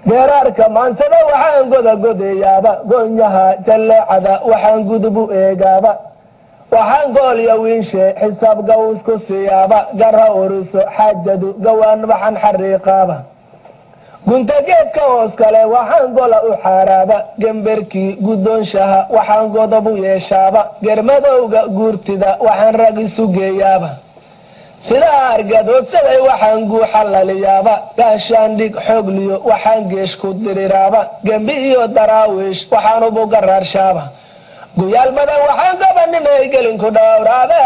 geeraarka maansada waxaan godagodayaaba goonyaha jalleecada waxaan gudubu eegaaba waxaan goolya wiinshe xisaab gawsku siyaaba gara uriso xaajadu gawaan waxaan xariiqaaba gunta geedka hoos kale waxaan gola u xaaraaba gemberkii guddoonshaha waxaan godobu yeeshaaba germadowga guurtida waxaan rag isu geeyaaba sidaa argadoodsaday waxaan guuxa laliyaaba gaashaandhig xoogliyo waxaan geesh ku diriraaba gembi iyo daraawiish waxaan ubu garaarshaaba guyaal badan waxaan gabanimay gelinku dhowraaba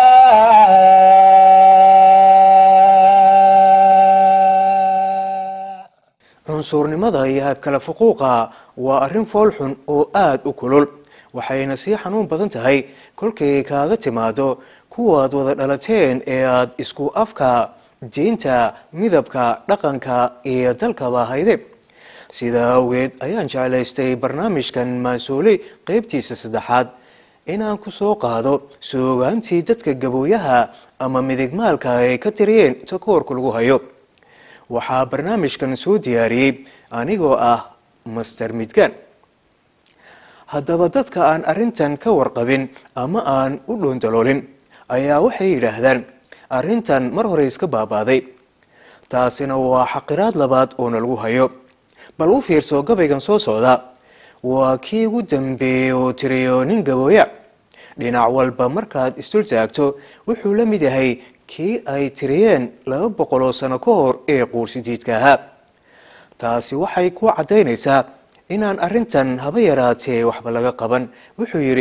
cunsuurnimada iyo habkala fuquuqa waa arrin foolxun oo aada u kulul waxayna sii xanuun badan tahay kolkay kaaga timaado kuwaad wada dhalateen ee aada isku afka diinta midabka dhaqanka iyo dalkaba hayde sidaa awgeed ayaan jeclaystay barnaamijkan maansooli qeybtiisa saddexaad inaan ku soo qaado soogaantii dadka gabooyaha ama midigmaalka ay ka tiriyeen takoorka lagu hayo waxaa barnaamijkan soo diyaariyey anigoo ah master midgaan haddaba dadka aan arrintan ka warqabin ama aan u dhoondaloolin ayaa waxay yidhaahdaan arrintan mar hore iska baabaaday taasina waa xaqiraad labaad oo nalagu hayo bal u fiirso gabaygan soo socda waa kii ugu dambeeyey oo tiriyo nin gabooya dhinac walba markaad isdul taagto wuxuu la mid yahay kii ay tiriyeen laba boqol oo sano ka hor ee quursidiidka ahaa taasi waxay ku caddaynaysaa inaan arrintan haba yaraatee waxba laga qaban wuxuu yidhi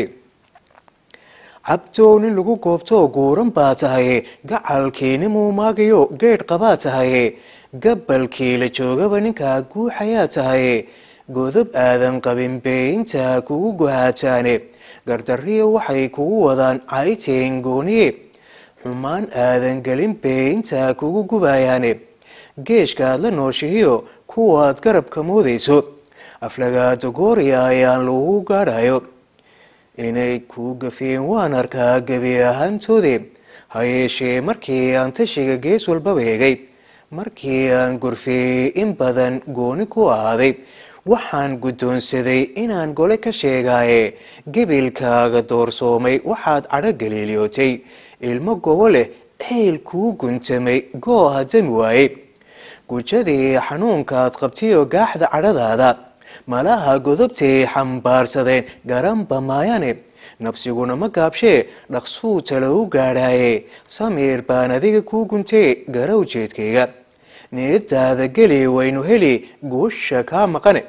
cabdow nin lagu goobtoo guuran baa tahay gacalkiini muumaagayo geedh qabaa tahay gabalkii la joogaba ninkaa guuxayaa tahay godob aadan qabin beeinta kugu guhaajaane gardariyo waxay kugu wadaan cayteen gooniye xumaan aadan gelin beeinta kugu gubayaane geeshkaad la nooshihiyo kuwaad garabka moodayso aflagaado gooriya ayaan lagu gaadhayo inay kuu gafeen waan arkaa gebi ahaantoode ha yeeshee markii aan tashiga gees walbaba hegay markii aan gorfeeyey in badan gooni ku ahaaday waxaan guddoonsaday inaan gole ka sheegaaye gebilkaaga doorsoomay waxaad cadho galiiliyootay ilmo gobo leh ceyl kuu guntamay gooha dami waaye gujadii xanuunkaad qabtayoo gaaxda cadhadaada malaha godobtay xambaarsadeen garanba maayane nabsiguna ma gaabshee dhaqsuu tala u gaadhaaye samiir baan adiga kuu guntee gara ujeedkayga niyadaada geli waynu heli guusha kaa maqane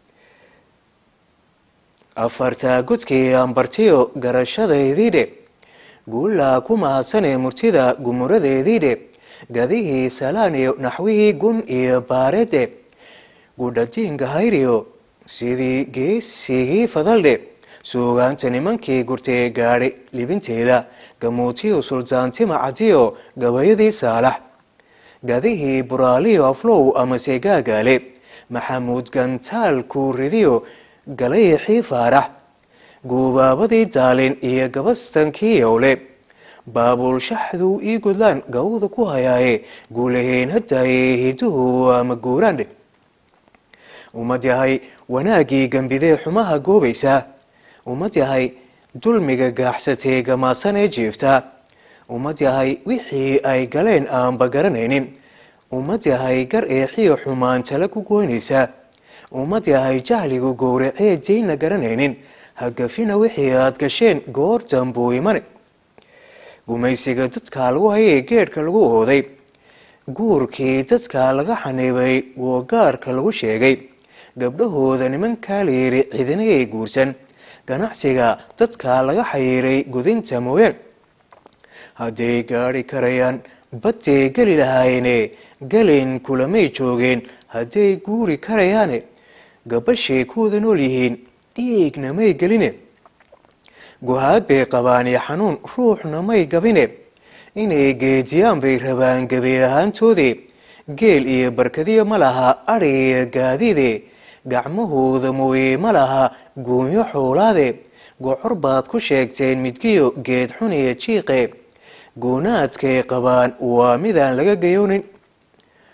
afartaa godkii aan bartiyo garashadaydii guullaa ku mahadsanee murtida gumuradeediidhe gadihii salaan iyo naxwihii gun iyo baareedhe gudhadiinka hayriyo sidii geesigii fadaldhe suugaanta nimankii gurtee gaadhay libinteeda gamuutiyo suldaantima cadiyo gabayadii saalax gadihii buraaliyo aflow amase gaagaale maxamuud gantaal kuuridiyo galayixii faarax guubaabadii daalin iyo gabastankii yowle baabuul shaxduu ii godlaan gawda ku hayaaye guulaheen hadaaye hiduhu ama guuraandhe ummad yahay wanaaggii gambidee xumaha goobaysaa ummad yahay dulmiga gaaxsatee gamaasanee jiiftaa ummad yahay wixii ay galeen aanba garanaynin ummad yahay gar eexiyo xumaan tala ku goynaysaa ummad yahay jahligu gowracee diinna garanaynin hagafina wixii aad gasheen goor dambuu imane gumaysiga dadka lagu hayay geedhka lagu ooday guurkii dadka laga xaniibay woogaarka lagu sheegay gabdhahooda nimankaa la yidhi cidinayay guursan ganacsiga dadka laga xayiiray gudinta mooyaan hadday gaadhi karayaan badday geli lahaayeene gelin kulamay joogeen hadday guuri karayaane gabashay kuwada nool yihiin dhiigna may geline guhaad bay qabaan iyo xanuun ruuxna may gabine inay geediyaan bay rabaan gebi ahaantoode geel iyo barkadiyo ma laha adhi iyo gaadiide gacmahooda mooye ma laha guunyo xoolaade gocor baad ku sheegteen midgiyo geed xun iyo jiiqe goonaadkay qabaan waa midaan laga gayoonin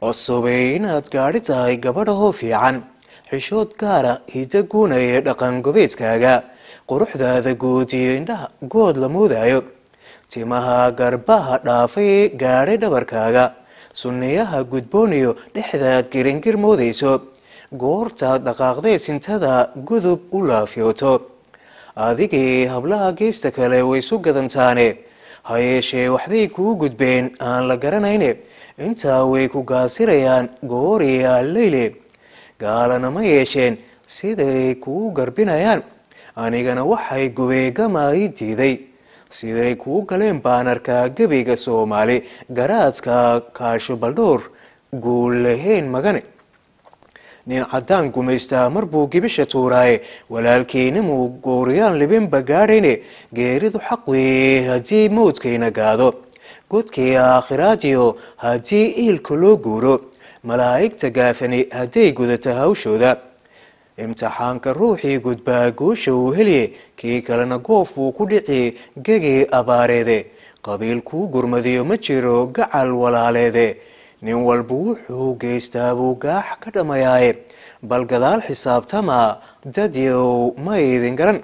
cusubay inaad gaadhi tahay gabadhahoo fiican xishood gaara hiddo guunaya dhaqan gobeedkaaga quruxdaada guud iyo indhaha good la moodayo timaha garbaha dhaafay gaadhay dhabarkaaga sunniyaha gudbooniyo dhexdaad giringir moodayso goortaad dhaqaaqdee sintada gudub u laafyooto adigii hablaha geesta kale way isu gadantaane ha yeeshee waxbay kuu gudbeen aan la garanayne intaa way ku gaasirayaan gooriya leyle gaalana ma yeesheen siday kuu garbinayaan anigana waxay gubeegama ii diiday siday kuu galeen baan arkaa gebiga soomaali garaadka kaasho baldhowr guul lahayn magane nin caddaan gumaystaa mar buu gibisha tuuraaye walaalkiinimuu gooriyaan libinba gaadhayne geeridu xaq weeye haddii mawdkayna gaado godkii aakhiraadiyo haddii iilka loo guuro malaa'igta gaafani hadday gudato hawshooda imtixaanka ruuxii gudbaa guusha uu heliye kii kalena goof buu ku dhici gegii abaareede qabiil kuu gurmadiyo ma jiro gacal walaaleede nin walba wuxuu geystaa buu gaax ka dhammayaaye bal gadaal xisaabtama dadyow ma idin garan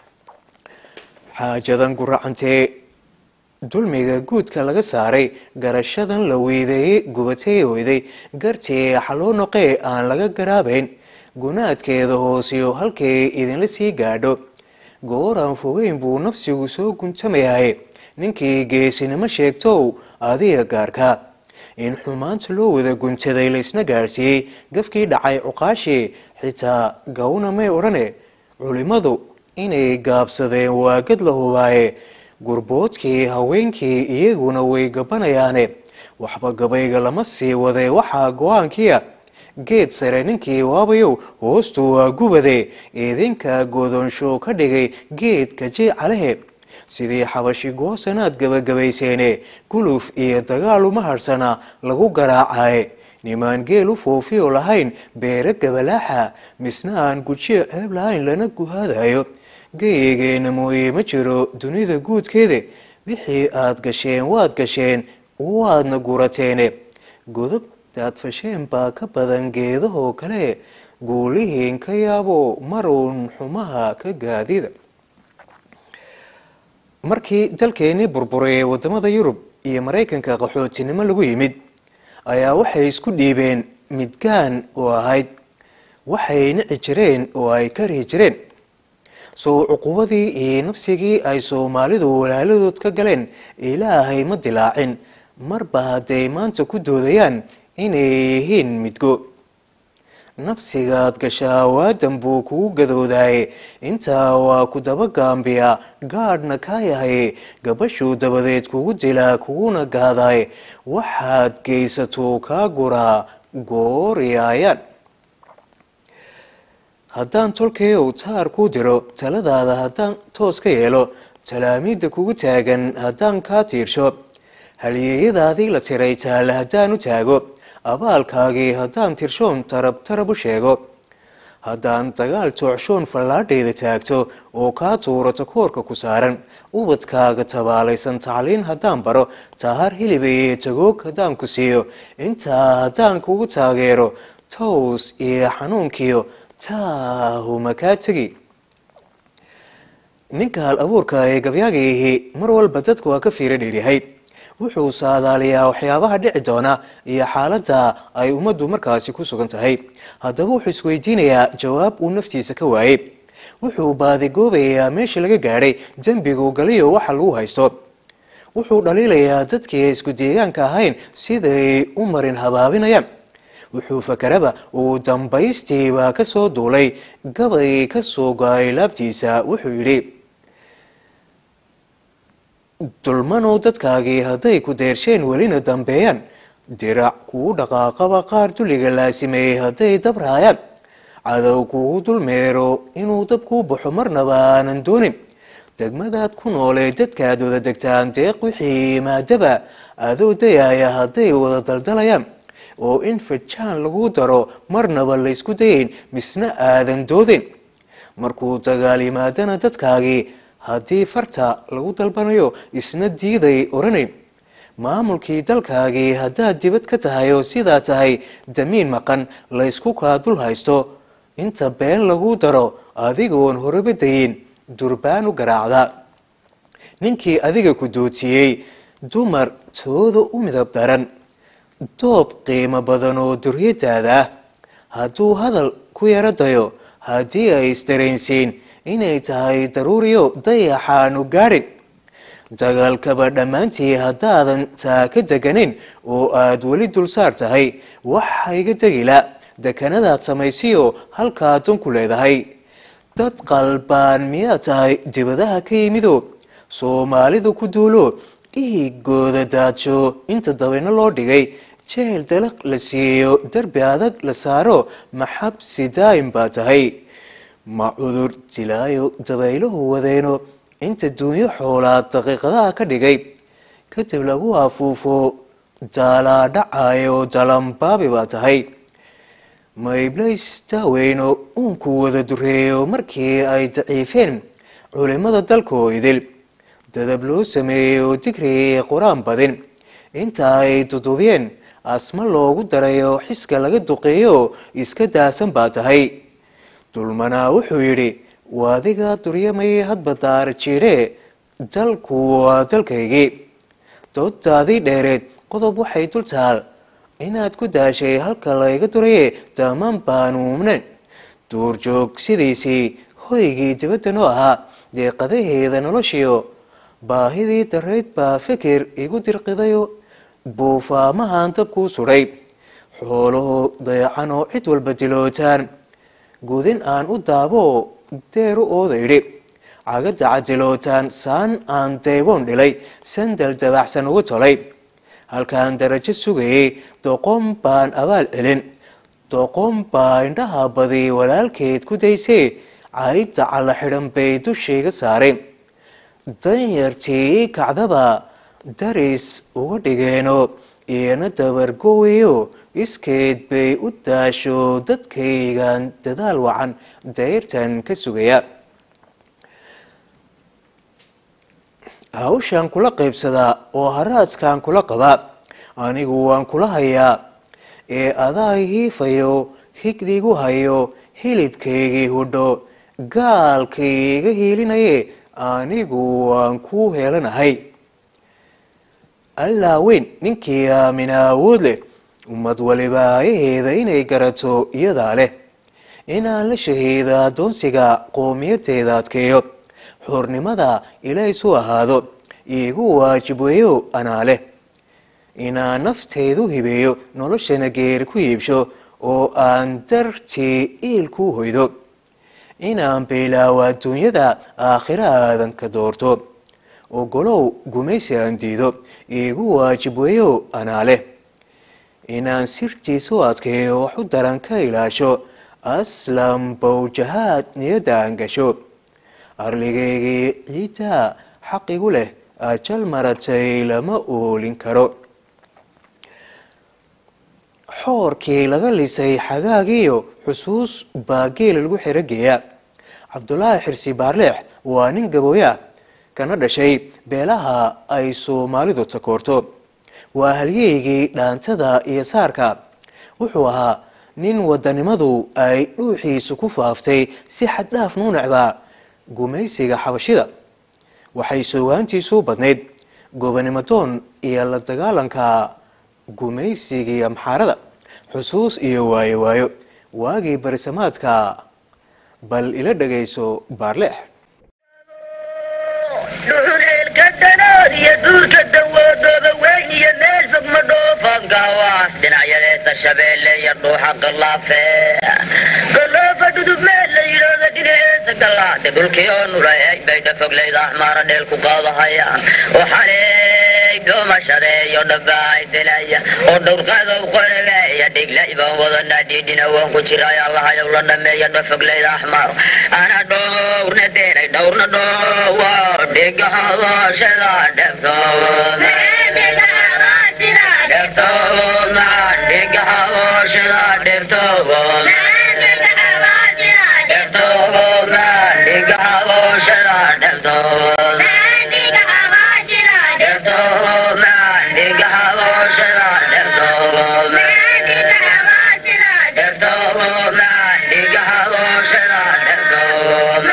xaajadan guracantee dulmiga guudka laga saaray garashadan la weydeeyey gubatay oyday gartee xaloo noqee aan laga garaabayn gunaadkeeda hoosiyo halkay idinla sii gaadho gooraan fogeyn buu nafsigu soo guntamayahay ninkii geesinimo sheegtow adiga gaarka in xumaanta loo wada guntaday laysna gaadhsiiyey gafkii dhacay cuqaashii xitaa gawna may odhane culimmadu inay gaabsadeen waagad la hubaaye gurboodkii haweenkii iyaguna way gabanayaane waxba gabayga lama sii waday waxaa go-aankiia geed sare ninkii waabayow hoostu waa gubade idinka goodonsho ka dhigay geedka jiicalehe sidii xabashi goosanaad gabagabayseene guluf iyo dagaal uma harsana lagu garaacaye nimaan geel u foofiyo lahayn beere gabalaaxa misna aan gujiyo ceeb lahayn lana guhaadayo geyigeena mooye ma jiro dunida guudkeeda wixii aad gasheen waad gasheen waadna gurateene godobtaad fasheen baa ka badan geedahoo kale guulihiin ka yaabo maruun xumaha ka gaadida markii dalkeenii burburay ee wadamada yurub iyo maraykanka qaxootinimo lagu yimid ayaa waxay isku dhiibeen midgaan oo ahayd waxay nici jireen oo ay karihi jireen sow cuqubadii iyo nafsigii ay soomaalidu walaaladood ka galeen ilaahay ma dilaacin marba hadday maanta ku doodayaan inay yihiin midgo nafsigaad gashaa waadan buu kugu gadoodaye intaa waa ku daba gaambiya gaadhna kaa yahay gabashuu dabadeed kugu dilaa kuguna gaadaye waxaad geysatuu kaa guraa gooriyaayaan haddaan tolkayow taar kuu diro taladaada haddaan toos ka yeelo talaamiidda kugu taagan haddaan kaa tiirsho halyeeyadaadii la tiray taale haddaan u taago abaalkaagii haddaan tirshoon tarab tarab u sheego haddaan dagaal toocshoon fallaadhayda taagto oo kaa tuurato koorka ku saaran ubadkaaga tabaalaysan tacliin haddaan baro tahar hilibaye tagoog haddaan ku siiyo intaa haddaan kugu taageero tows iyo xanuunkiyo taahuma kaa tegi ninka hal abuurka ee gabyaagiihi mar walba dadku waa ka fiiro dheeryahay wuxuu saadaaliyaa waxyaabaha dhici doona iyo xaaladda ay ummaddu markaasi ku sugan tahay haddaba wuxuu isweydiinayaa jawaab uu naftiisa ka waayey wuxuu baadigoobayaa meesha laga gaadhay dembigu galiyo waxa lagu haysto wuxuu dhaliilayaa dadkii isku deegaanka ahayn siday u marin habaabinayaan wuxuu fakaraba uu dambaystiiba ka soo duulay gabay ka soo go-ay laabtiisa wuxuu yidhi dulmanow dadkaagii hadday ku deersheen welina dambeeyaan dirac kuu dhaqaaqaba qaar dulliga laasimeeyey hadday dabraayaan cadow kugu dulmeero inuu dab kuu baxo marnaba aanan doonin degmadaad ku noolee dadkaad wada degtaan deeq wixii maadaba adoo dayaaya hadday wada daldalayaan oo in fajaan lagu daro marnaba laysku dayayn misna aadan doodin markuu dagaal yimaadana dadkaagii haddii farta lagu dalbanayo isna diiday oranayn maamulkii dalkaagii haddaad dibad ka tahay oo sidaa tahay damiin maqan laysku kaa dul haysto inta been lagu daro adigoon horeba dayin durbaan u garaacda ninkii adiga ku dootiyey dumar tooda u midab daran doob qiimo badan oo duryadaada ah hadduu hadal ku yaro dayo haddii ay isdareensiin inay tahay daruuriyo dayaxaanu gaadhin dagaalkaba dhammaantii haddaadan taa ka deganin oo aad weli dulsaar tahay waxa iga degila dekanadaad samaysiyo halkaa dan ku leedahay dad qalbaan miyaad tahay dibadaha ka yimido soomaalida ku duulo dhiigooda daadsho inta dabayno loo dhigay jeel dalaq la siiyo derbi adag la saaro maxabsi daa'im baa tahay ma cudur dilaayo dabayluhu wadeeno inta duunyo xoolaad daqiiqadaha ka dhigay kadib lagu afuufo daalaa dhacayo dalambaabi baa tahay mayblays daaweyno uunku wada dureeyo markii ay daciifeen culimmada dalkoo idil dadab loo sameeyo digriga qur-aan badin inta ay dudubiyeen asma loogu darayo xiska laga duqeeyo iska daasan baa tahay dulmanaa wuxuu yidhi waadiga duryamay hadba daara jiidhe dalku waa dalkaygii doodaadii dheereed qodob waxay dul taal inaad ku daashay halka layga duraye daamaan baanuumnen duurjoog sidiisii hoygii dibadda noo ahaa deeqadaheeda noloshiyo baahidii darayd baa fikir igu dirqidayo buufaamahan dabkuu sudhay xooluhu dayacan oo cid walba dilootaan gudin aan u daabo deeru ooda idhi cagada cadilootaan saan aan dayboon dhilay sandal dabaxsan ugu tolay halkaan darajo sugayay doqon baan abaal celin doqon baa indhaha badi walaalkeed ku daysay caydda calla xidhan bay dushayga saaray danyartii kacdaba daris uga dhigeeno iyana dabargowayo iskeed bay u daasho dadkaygan dadaal wacan dayrtan ka sugaya hawshaan kula qaybsadaa oo haraadkaan kula qabaa anigu waan kula hayaa ee adaa hiifayo higdigu hayo hilibkaygii hudho gaalkayga hiilinaye anigu waan ku heelanahay allaa weyn ninkii aamina awood leh ummad waliba ayaheeda inay garato iyadaa leh inaan la shahiida addoonsiga qowmiyadeeda adkeeyo xurnimada ilays u ahaado iigu waajib weeyo anaa leh inaan nafteydu hibeeyo noloshana geeri ku iibsho oo aan dartii iilkuu hoydo inaan beylaawo adduunyada aakhira aadan ka doorto ogolow gumaysi aan diido iigu waajib weeyo anaa leh inaan sirtiisu adkeeyo wax u daran ka ilaasho aslam bowjahaad niyadda aan gasho arligaygii ciiddaa xaqigu leh ajal maratay lama oolin karo xoorkii laga lisay xagaagiiyo xusuus baa geela lagu xerogeeya cabdulaahi xirsi baarleex waa nin gabooya kana dhashay beelaha ay soomaalidu takoorto waa halyeygii dhaantada iyo saarka wuxuu ahaa nin wadanimadu ay dhuuxiisu ku faaftay si xaddhaaf nuu necbaa gumaysiga xabashida waxay soogaantiisu badnayd gobanimadoon iyo la dagaalanka gumaysigii amxaarada xusuus iyo waayo waayo waagii barisamaadka bal ila dhagayso baarleex dhuxul eelka dhanaad iyo duurka dawoodhooba weyn iyo meel fog ma dhoofankahawaas dhinacyadeesa shabeelle iyo dhuuxa qalaafe qaloofa dhudub meel la yidhooda dhinaceesa galaade dhulkii oo nulaey bay dhafoglayda axmaara dheel ku qaadahaya oo xaleey dhoomashadeeyo dhabaay dilaya oo dhowrqadow qorebeeya dhiglay baan wadanaa dhiidhina waan ku jiray allahayow la dhameeya dhafoglayda axmaar ana dhowrna deenay dhowrna dhowa dhiga habaashada dheftood dheftood macaan dhiga habaashada dheftood dheftood macaan dhiga habaashada dheftood dheftood macaan dhiga habooshada dheftoogo dheftoogo macaan dhiga habooshada dheftoogo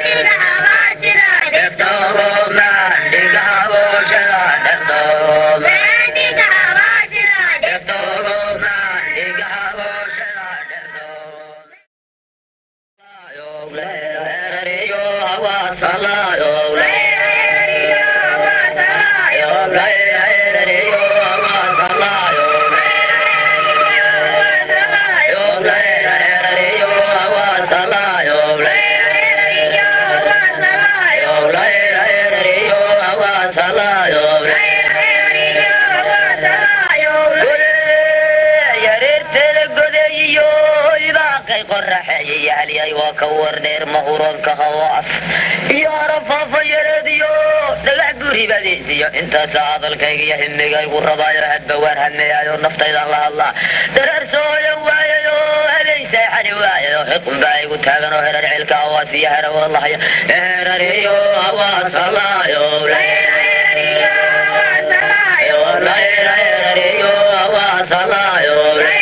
dheftoogo macaan dhiga habooshada dheftoogo dheftoogo macaan dhiga habooshada dheftoogo yahalyahay waa ka wardheer mahuranka hawaas iyo arafaafa yareediyo dhagax guuribadiisiyo intaasa hadalkayga iyo himigaygu rabaayo hadba waan hameeyayo naftaydan la hadlaa dareer sooya waayayo habeen seexani waayayo xiqun baa igu taagan oo herar cilka hawaas iyo herawadlahaya herariyo hawaasalaayo herariyo hawaasalaayo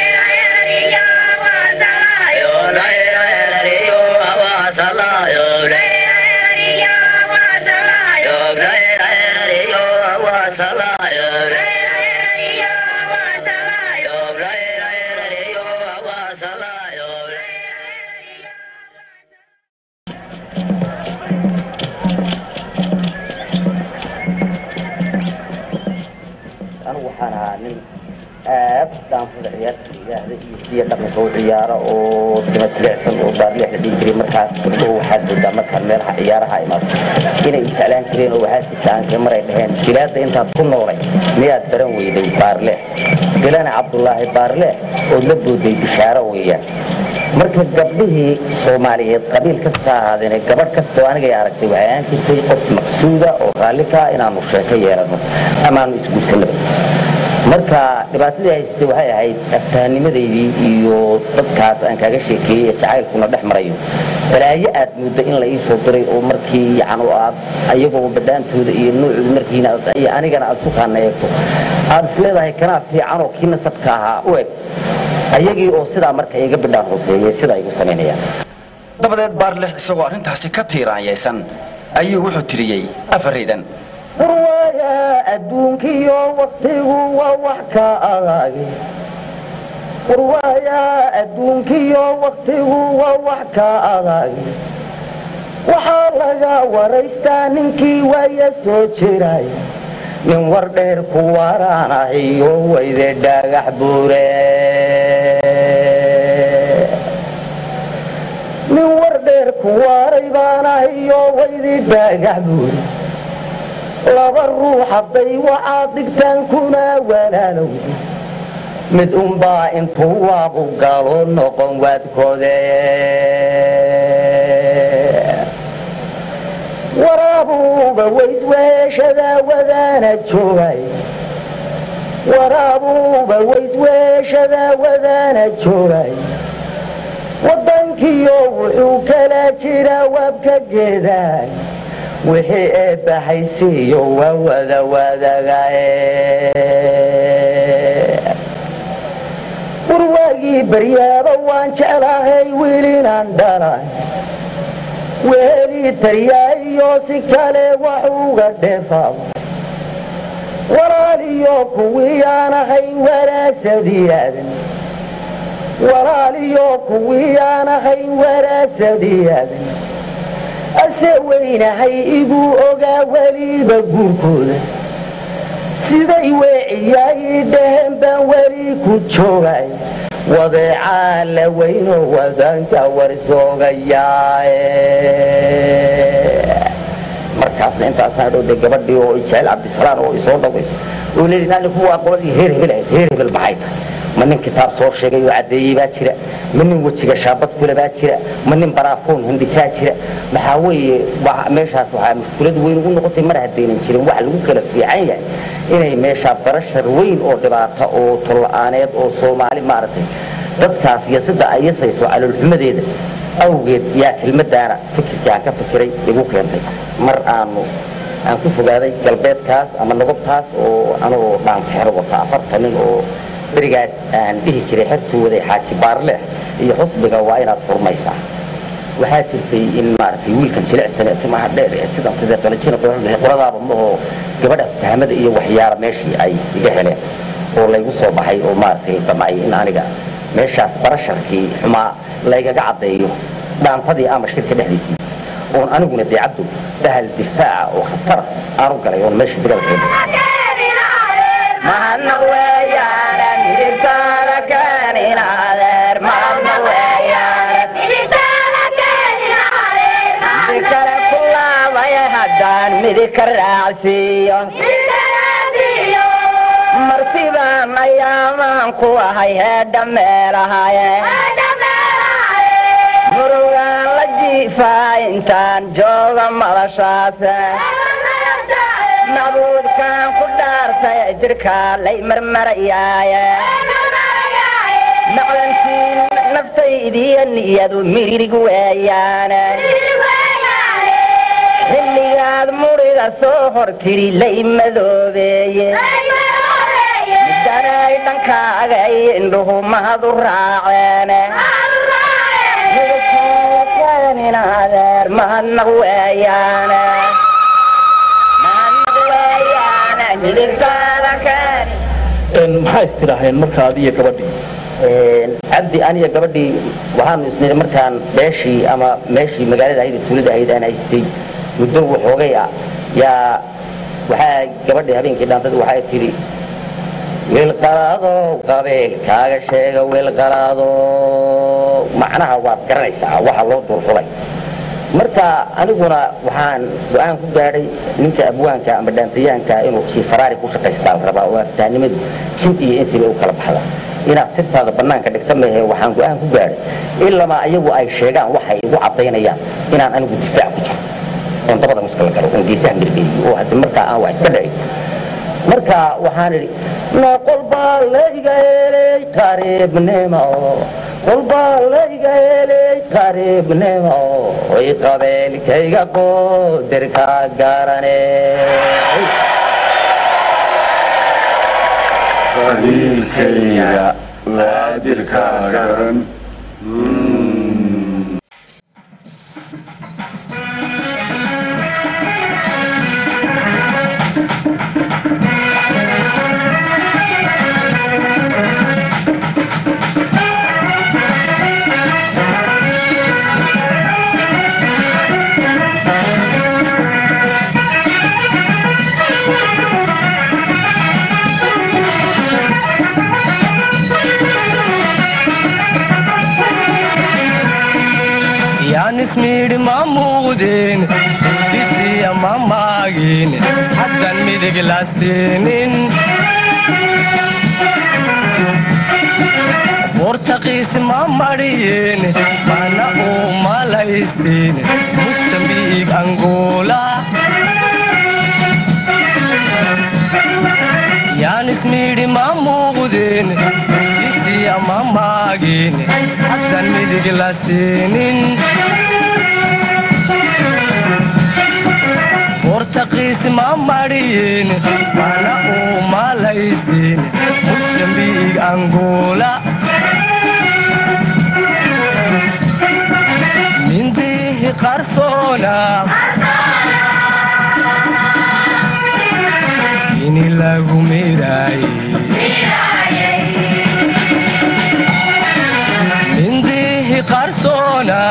anigu waxaan ahaa nin aad daanfada ciyaarta ilaahda iyo siya dhaqanka u ciyaaro oo tima jilicsan oo baarleex la dhihi jiray markaas gabdhuhu waxaad moodaa markaan meelaha ciyaaraha imaado inay jeclaan jireen oo waxaa jirta aankee maray dhaheen bilaadda intaad ku noolay miyaad baran weyday baarleex bilana cabdulaahi baarleex ood la booday bishaaro weeyaan marka gabdhihii soomaaliyeed qabiil kasta ahaadeene gabadh kastoo anigay aragtay waxay ahaan jirtay qof maqsuuda oo raalli kaa inaanu sheeko yeelano amaanu isguursanaba marka dhibaatadii haystay waxay ahayd aftahanimadaydii iyo dadkaas aan kaaga sheekeeyey ee jacaylkuna dhex marayo balaayo aad muddo in la ii soo diray oo markii yacan oo aad ayagoo badhaantooda iyo nuucooda markiina aad- iyo anigana aad ku kaana eegto aad isleedahay kanaa fiican oo kii nasabka ahaa u eg ayagii oo sidaa marka iga bidhaan hooseeyey sidaa igu samaynayaan dabadeed baarlex isagoo arrintaasi ka tiiraanyaysan ayuu wuxuu tiriyey afaraydan warwaaya adduunkiyo waktigu waa wax ka adag warwaaya adduunkiyo waktigu waa wax ka adag waxaa laga waraystaa ninkii waaya soo jiray nin war dheer ku waraan ahiyo wayde dhagax buure nin war dheer ku waray baan ahiyo waydi dhagax buure laba ruux hadday waxaad dhigtaan kuna walaalowda mid unbaa intuu waabu galo noqon waadkoode waraabuuba waysweeshadaa wadaana joogay waraabuuba waysweeshadaa wadaana joogay waddankiyo wuxuu kala jiraa waabka geedaay wixii eebbahaysiiyo waa wada wadagae warwaagii baryaaba waan jeclahay wiilinaan dhalay wehelii taryaayo si kale wax uga dheefaab walaaliyo kuwii aan ahay waraasadiyaadan walaaliyo kuwii aan ahay waraasadiyaadan ase weynahay igu ogaa weliba guurkooda siday weeciyaayii dhaheen baan weli ku joogay wadeecaa la weynoo wadanka warsoogayaae markaasna intaasaan dhowday gabadhii oo jecel cabdisalaan oo isoo dhawayso oo leeyi naani kuwaa qoladii heer hebel ahayd heer hebel maxay tahay ma nin kitaab soo sheegay oo caddeeyey baa jira ma nin wejiga shaabad kule baa jira ma nin baraafoon hindhisaa jira maxaa weeye wa- meeshaas waxaa mushkulad weyn ugu noqotay mar haddaynan jirin wax lagu kala fiican yahay inay meeshaa barashar weyn oo dhibaata oo tolla-aaneed oo soomaali maaragtay dadkaas iyo sida ay yasayso caloolxumadeeda awgeed yaa kelmadaana fikirkii aan ka fikiray igu keentay mar aanu aan ku fogaaday galbeedkaas ama nogobtaas oo anoo dhaanfeero wata afartan nin oo berigaas aan dhihi jiray xertuu waday xaaji baarleh iyo xusbiga waa inaad furmaysaa waxaa jirtay in maaragtay wiilkan jilicsan ee timaha dheer ee sidan sida qalajina qoradaaba mahoo gabadha fahmada iyo waxyaala meeshii ay iga heleen oo laygu soo baxay oo maaragtay damcay in aniga meeshaas barasharkii xumaa laygaga caddeeyo dhaantadii ama shirka dhexdiisii oon aniguna dee cabdu bahal difaaca oo khatara aanu galay oon meesha dagaalkeena mahadnaq weeyaane midigtaada keenin adeer mahadnaq weeyaane midig kale ku laabaya haddaan midig ka raacsiiyo martibaan ayaamaan ku ahay heedha meelahaye murugaan la jiifaa intaan jooga madashaase nabuudkaan ku dhaartay jirkaa lay marmarayaaye macdantii naftaydiiyo niyadu mirig weeyaane xilligaad muriga soo hortiri lay madoobeeye midanay dhankaaga iyo indhuhu mahad u raaceene midkaanin adeer mahadnaq weeyaane mahadnaq weeyaane midigtaada keeni maxaa istiraaheen marka adiyo gabadhii cabdi aniga gabadhii waxaanu isniri markaan beeshii ama meeshii magaalada ahayd ee tuulada ahayd aan haystay muddo waxoogay ah yaa waxaa gabadhii habeenkii dhaantad waxay tidhi wiilqalaadow qabeelkaaga sheega wiilqalaado macnaha waad garanaysaa waxa loo duurxulay marka aniguna waxaan go-aan ku gaadhay ninka abwaanka ama dhaantayaanka inuu jiifaraari ku shaqaystaa la rabaa oo aftahnimadu jin iyo insiba u kala baxda inaad sirtaada bannaanka dhigta mehe waxaan go-aan ku gaadhay ilamaa ayagu ay sheegaan waxay igu caddaynayaan inaan anigu difaac ku jiro oon dabada muska la galo oon geesaha mirgeeyo oo haddi markaa aan wax iska dhicin marka waxaan idhi noqol baa layga helay qariibnimo qol baa layga helay qariibnimo oy qabeelkayga qoodirka garane qabiilkayga waadirka garan yaanismiidhi ma muuqdeen disiya ma maagin haddan midig la siinin bortaqiis ma madhiyeen mana uu malaysteen musambiig angola yaanismiidhi ma muuqdeen disiya ma maagin haddan midig la siinin bortaqiis ma madhiyeen mana uu malaysteen musambiig angola mindihi qarsoona ini lagu midaaye mindihi qarsoona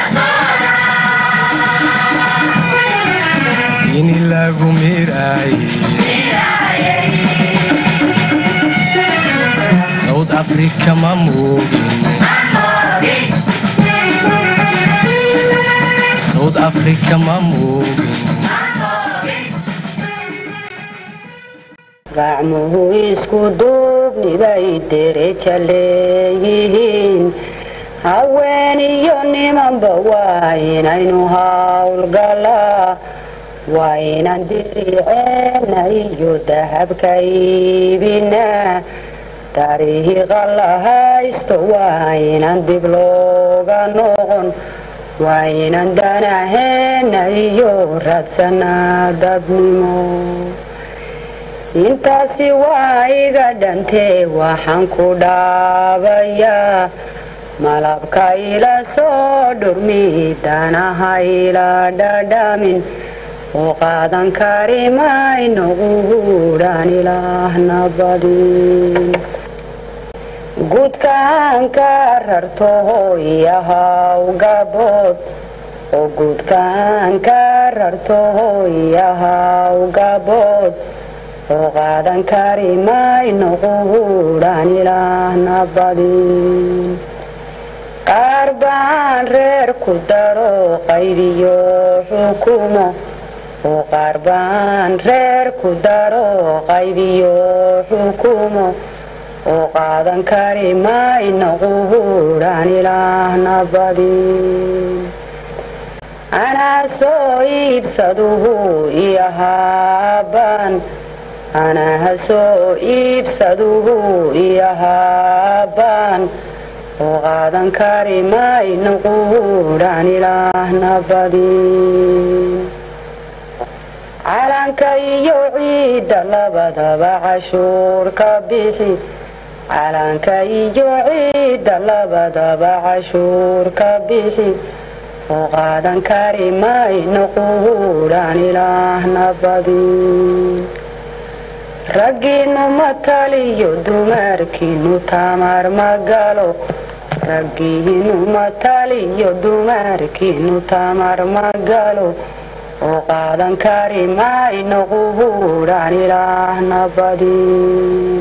ini lagu miraaye south africa ma moogin south africa ma moogin gacmuhu isku duubnibay dereja leeyihiin haween iyo nimanba waa inaynu hawlgalaa waa inaan diriceena iyo dahabka iibinaa dariiqa la haysto waa inaan dib looga noqon waa inaan danaheena iyo raadsanaa dadnimo intaasi waa iga dhantee waxaan ku dhaabayaa malabka ila soo dhurmi danaha ila dhadhamin oo qaadan kari mayno quudhaan ilaahna badin guudkaan ka rarto hooyahaw gabood oo guudkaan ka rarto hooyahaw gabood oo qaadan kari mayno quudhaan ilaahna badin qaar baan reer ku daro qaydiyo xukumo oo qaar baan reer ku daro qaydiyo xukumo oo qaadan kari mayno quudhaan ilaahna badin anaa soo iibsaduhu iyohaabaan anaa soo iibsaduhu iyohaabaan oo qaadan kari mayno quudhaan ilaahna badin calanka iyo ciidda labadaba cashuur ka bixi calanka iyo ciidda labadaba cashuur ka bixi oo qaadan kari mayno quudhaan ilaahna badin raggiinnu ma taliyo dumarkiinnu tamar ma galo raggiinnu ma taliyo dumarkiinnu tamar ma galo oo qaadan kari mayno quudhaan ilaahna badin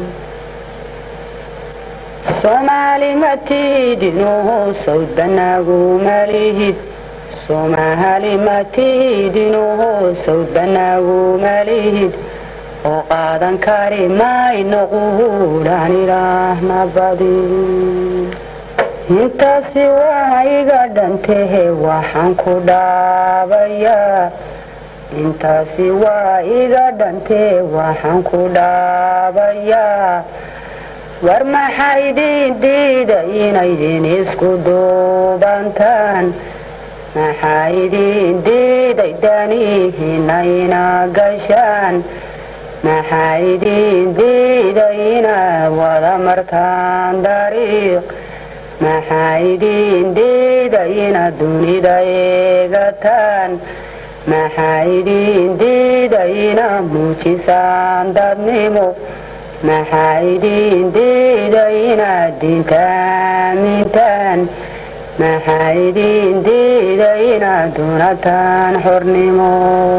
soomaali ma tiidinoo sawd banaagu malihid soomaali ma tiidinoo sawd banaagu malihid oo qaadan kari mayno quudhaan ilaahna badin intaasi waa iga dhantehe waxaan ku dhaabayaa intaasi waa iga dhantee waxaan ku dhaabayaa war maxaa idin diida inaydin isku duubantaan maxaa idin diiday danihiina ina gashaan maxaa idin diida inaad wada martaan dariiq maxaa idin diida inaad dunida eegataan maxaa idin diida inaad muujisaan dadnimo maxaa idin diida inaad diinta aamintaan maxaa idin diida inaad dunataan xornimo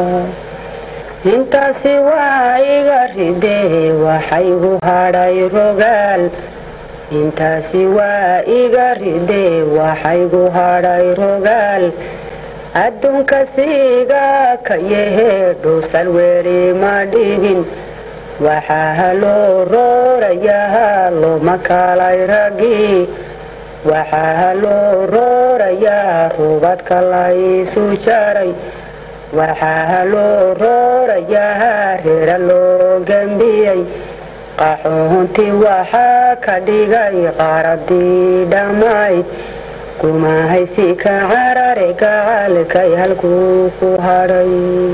intaasi waa iga ridee waxaygu hadhay rogaal intaasi waa iga ridee waxaygu hadhay rogaal adduunka siiga ka yahee dhuusal weli ma dhigin waxaa loo roorayaa looma kalay raggii waxaa loo roorayaa rubadka laysu jaray waxaa loo roorayaa reera loo gambiyey qaxoontii waxaa ka dhigay qaaradii dhammayd kumahaysi ka carare gacalkay halkuu ku hadhay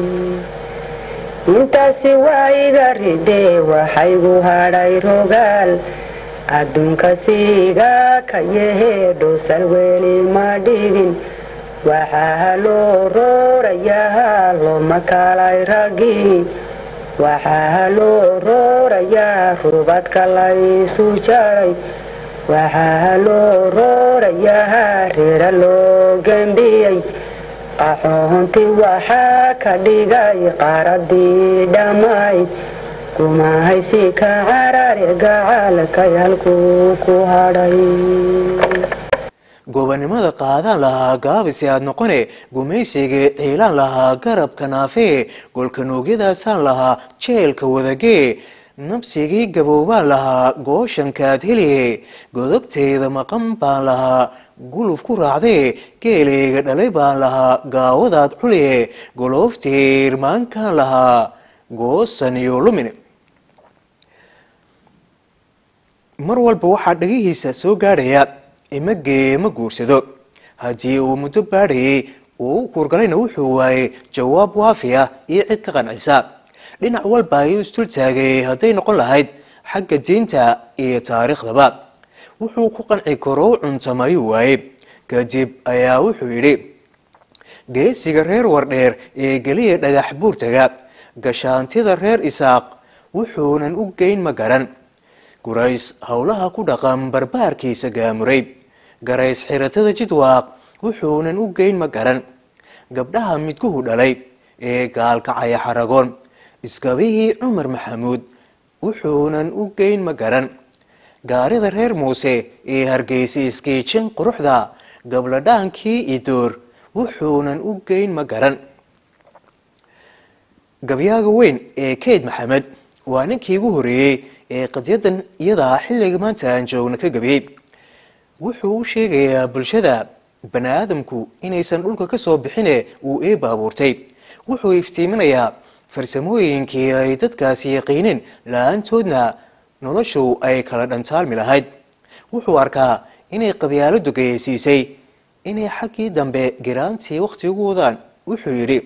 intaasi waa iga ridee waxaygu hadhay rogaal adduunka siiga ka yahee dhuusal weli ma dhigin waxaa loo roorayaa looma kalay raggii waxaa loo roorayaa rubadka laysu jaray waxaa loo roorayaa reera loo gambiyey qaxoontii waxaa ka dhigay qaaradii dhammayd kumahaysi ka carare gacalkay halkuu ku hadhay goobannimada qaadaan lahaa gaabisi aad noqone gumaysiga ciilaan lahaa garabka naafee golka noogyadaasaan lahaa jeelka wadagee nabsigii gaboobaan lahaa gooshankaad heliye godobteyda maqan baan lahaa guluf ku raacdee geeleyga dhalay baan lahaa gaawadaad culiye golooftiirmaankaan lahaa goosan iyo lumine mar walba waxaa dhagihiisa soo gaadhaya ima gee ma guursado haddii uu muddo baadhayay uu u kuurgalayna wuxuu waayey jawaab waafi ah iyo cid ka qancisa dhinac walba ayuu isdul taagay hadday noqon lahayd xagga diinta iyo taariikhdaba wuxuu ku qanci karo u cuntama ayuu waayey kadib ayaa wuxuu yidhi geesiga reer wardheer ee geliya dhagax buurtaga gashaantida reer isaaq wuxuunan u geyn ma garan gurays howlaha ku dhaqan barbaarkiisa gaamuray garays xiratada jidwaaq wuxuunan u geyn ma garan gabdhaha midguhu dhalay ee gaalkacaya xaragoon iskabihii cumar maxamuud wuxuunan u geyn ma garan gaarida reer muuse ee hargeysa iskiijin quruxda gabladhaankii idoor wuxuunan u geyn ma garan gabyaaga weyn ee keyd maxamed waa ninkii ugu horeeyey ee qadyadan iyadaa xilliga maanta aan joogna ka gabiyey wuxuu u sheegayaa bulshada bani aadamku inaysan dhulka ka soo bixine uu eeba abuurtay wuxuu iftiiminayaa farsamooyinkii ay dadkaasi yaqiineen la-aantoodna noloshu ay kala dhantaalmi lahayd wuxuu arkaa inay qabyaaladu gayeysiisay inay xaggii dambe giraantii wakhti ugu wadaan wuxuu yidhi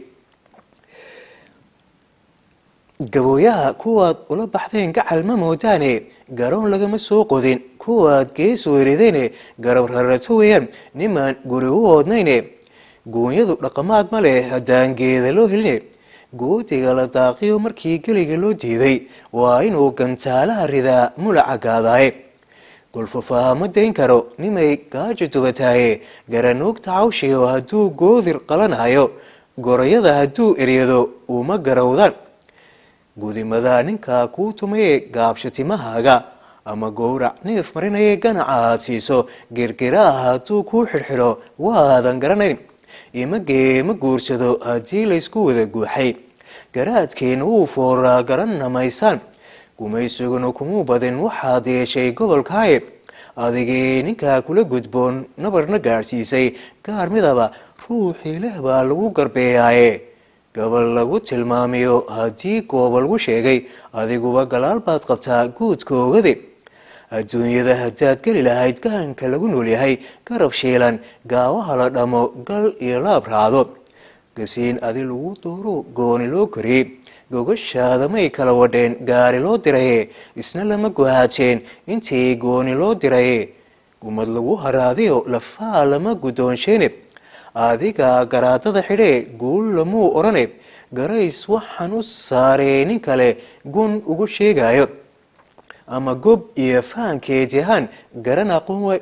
gabooyaha kuwaad ula baxdeen gacal ma moodaane garoon lagama soo qodin kuwaad geesu eridayne garab rarato weeyaan nimaan guri u oodnayne goonyadu dhaqamaad ma leh haddaan geeda loo heline goodiga la daaqiyo markii geliga loo diiday waa inuu gantaalaha ridaa mulaca gaadaaye golfafaha ma dayn karo nimay gaajo dubataaye garanuugta cawshiyo hadduu goodir qalanayo gorayada hadduu eryado uma garowdaan gudimada ninka kuu tumaye gaabsho timahaaga ama gowrac neef marinaye ganaca aad siiso girgiraha hadduu kuu xidhxidho waadan garanayn imagee ma guursado haddii laysku wada guuxay garaadkeena wuu fooraa garanna maysaan gumaysuguna kumuu badin waxaad yeeshay gobolkaaye adigii ninkaa kula gudboon nabarna gaadhsiisay gaar midaba ruuxii leh baa lagu garbeeyaaye gabal lagu tilmaamiyo haddii gooba lagu sheegay adiguba galaal baad qabtaa guudka ogade adduunyada haddaad geli lahayd gahanka lagu noolyahay garab shiilan gaawaha la dhamo gal iyo laab raacdo gasiin adi lagu duuro gooni loo koriyey gogashaada may kala wadheen gaari loo diraye isna lama guhaajeen intii gooni loo diraye gumad lagu haraadiyo lafaa lama guddoonsheene adiga garaadada xidhee guul lamuu odhane garays waxaan u saaree nin kale gun ugu sheegayo ama gob iyo fahankeed yahaan garan aqoon way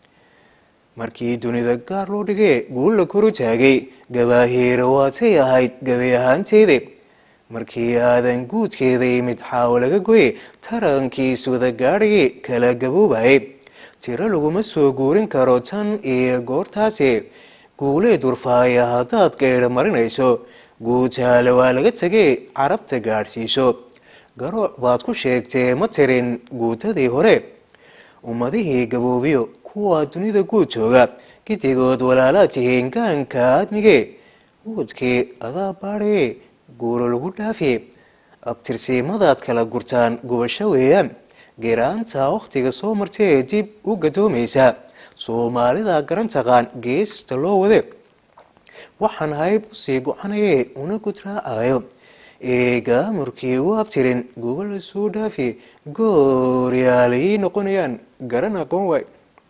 markii dunida gaar loo dhigee guul la koru taagay gabaahiira waatay ahayd gabi ahaanteede markii aadan guudkeeda yimid xaawo laga goye tarankiis wada gaadhaye kala gaboobaye tiro laguma soo guurin karo tan iyo goortaasi guulee durfaaya haddaad geedha marinayso guutaale waa laga tegee carabta gaadhsiiso garooc baad ku sheegtee ma tirin guutadii hore ummadihii gaboobiyo kuwa dunida guud jooga gidigood walaalaad tihiin gaanka aadmige guudkii adaa baadhaye guuro lagu dhaafiye abtirsiimadaad kala gurtaan gubasho weeyaan giraanta wakhtiga soo martee dib u gadoomaysa soomaalida garan taqaan geesta loo wade waxaan hayb usii go-anaye una gudraacayo ee gaamurkii u abtirin guba la soo dhaafi gooryaalay noqonayaan garan aqoon waay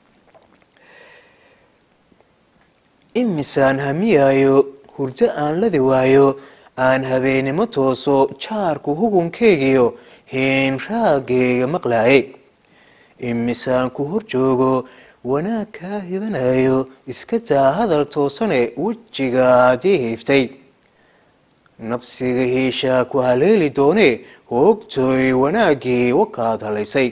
imisaan hamiyaayo hurdo aan ladi waayo aan habeennimo tooso jaarku hugunkeygiyo hiin raaggeega maqlaayay imisaan ku hor joogo wanaag kaa hibanayo iska daa hadal toosane wejigaadii hiiftay nabsiga hiishaa ku haleeli doonee hoogtooy wanaaggii wakaad halaysay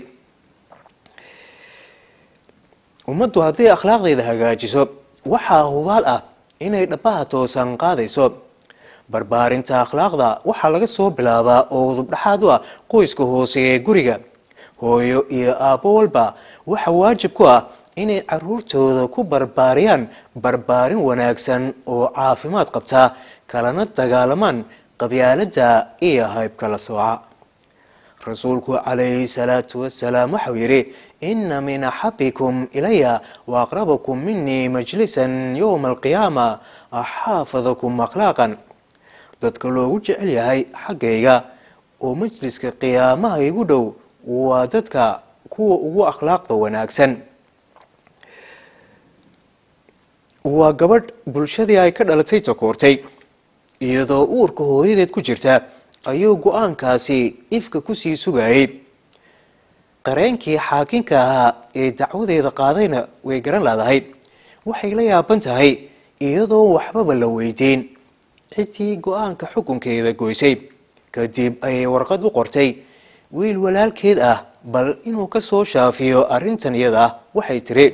ummaddu hadday akhlaaqdeeda hagaajiso waxaa hubaal ah inay dhabbaha toosan qaadayso barbaarinta akhlaaqda waxaa laga soo bilaabaa oo udubdhaxaad u ah qoyska hoose ee guriga hooyo iyo aabbo walba waxa waajib ku ah inay caruurtooda ku barbaariyaan barbaarin wanaagsan oo caafimaad qabta kalana dagaalamaan qabyaaladda iyo haybkala sooca rasuulku calayhi salaatu wasalaam waxau yidhi ina min axabikum ilaya waaqrabakum minii majlisan yowma alqiyaama axaafadakum akhlaaqan dadka loogu jecel yahay xaggayga oo majliska qiyaamaha igu dhow waa dadka kuwa ugu akhlaaqda wanaagsan waa gabadh bulshadii ay ka dhalatay takoortay iyadoo uurka hooyadeed ku jirta ayuu go-aankaasi ifka kusii sugayay qareenkii xaakinka ahaa ee dacwadeeda qaadayna way garan laadahay waxay la yaaban tahay iyadoo waxbaba la weydiin ciddii go-aanka xukunkeeda goysay kadib ayay warqad u qortay wiil walaalkeed ah bal inuu ka soo shaafiyo arrintan iyada ah waxay tiri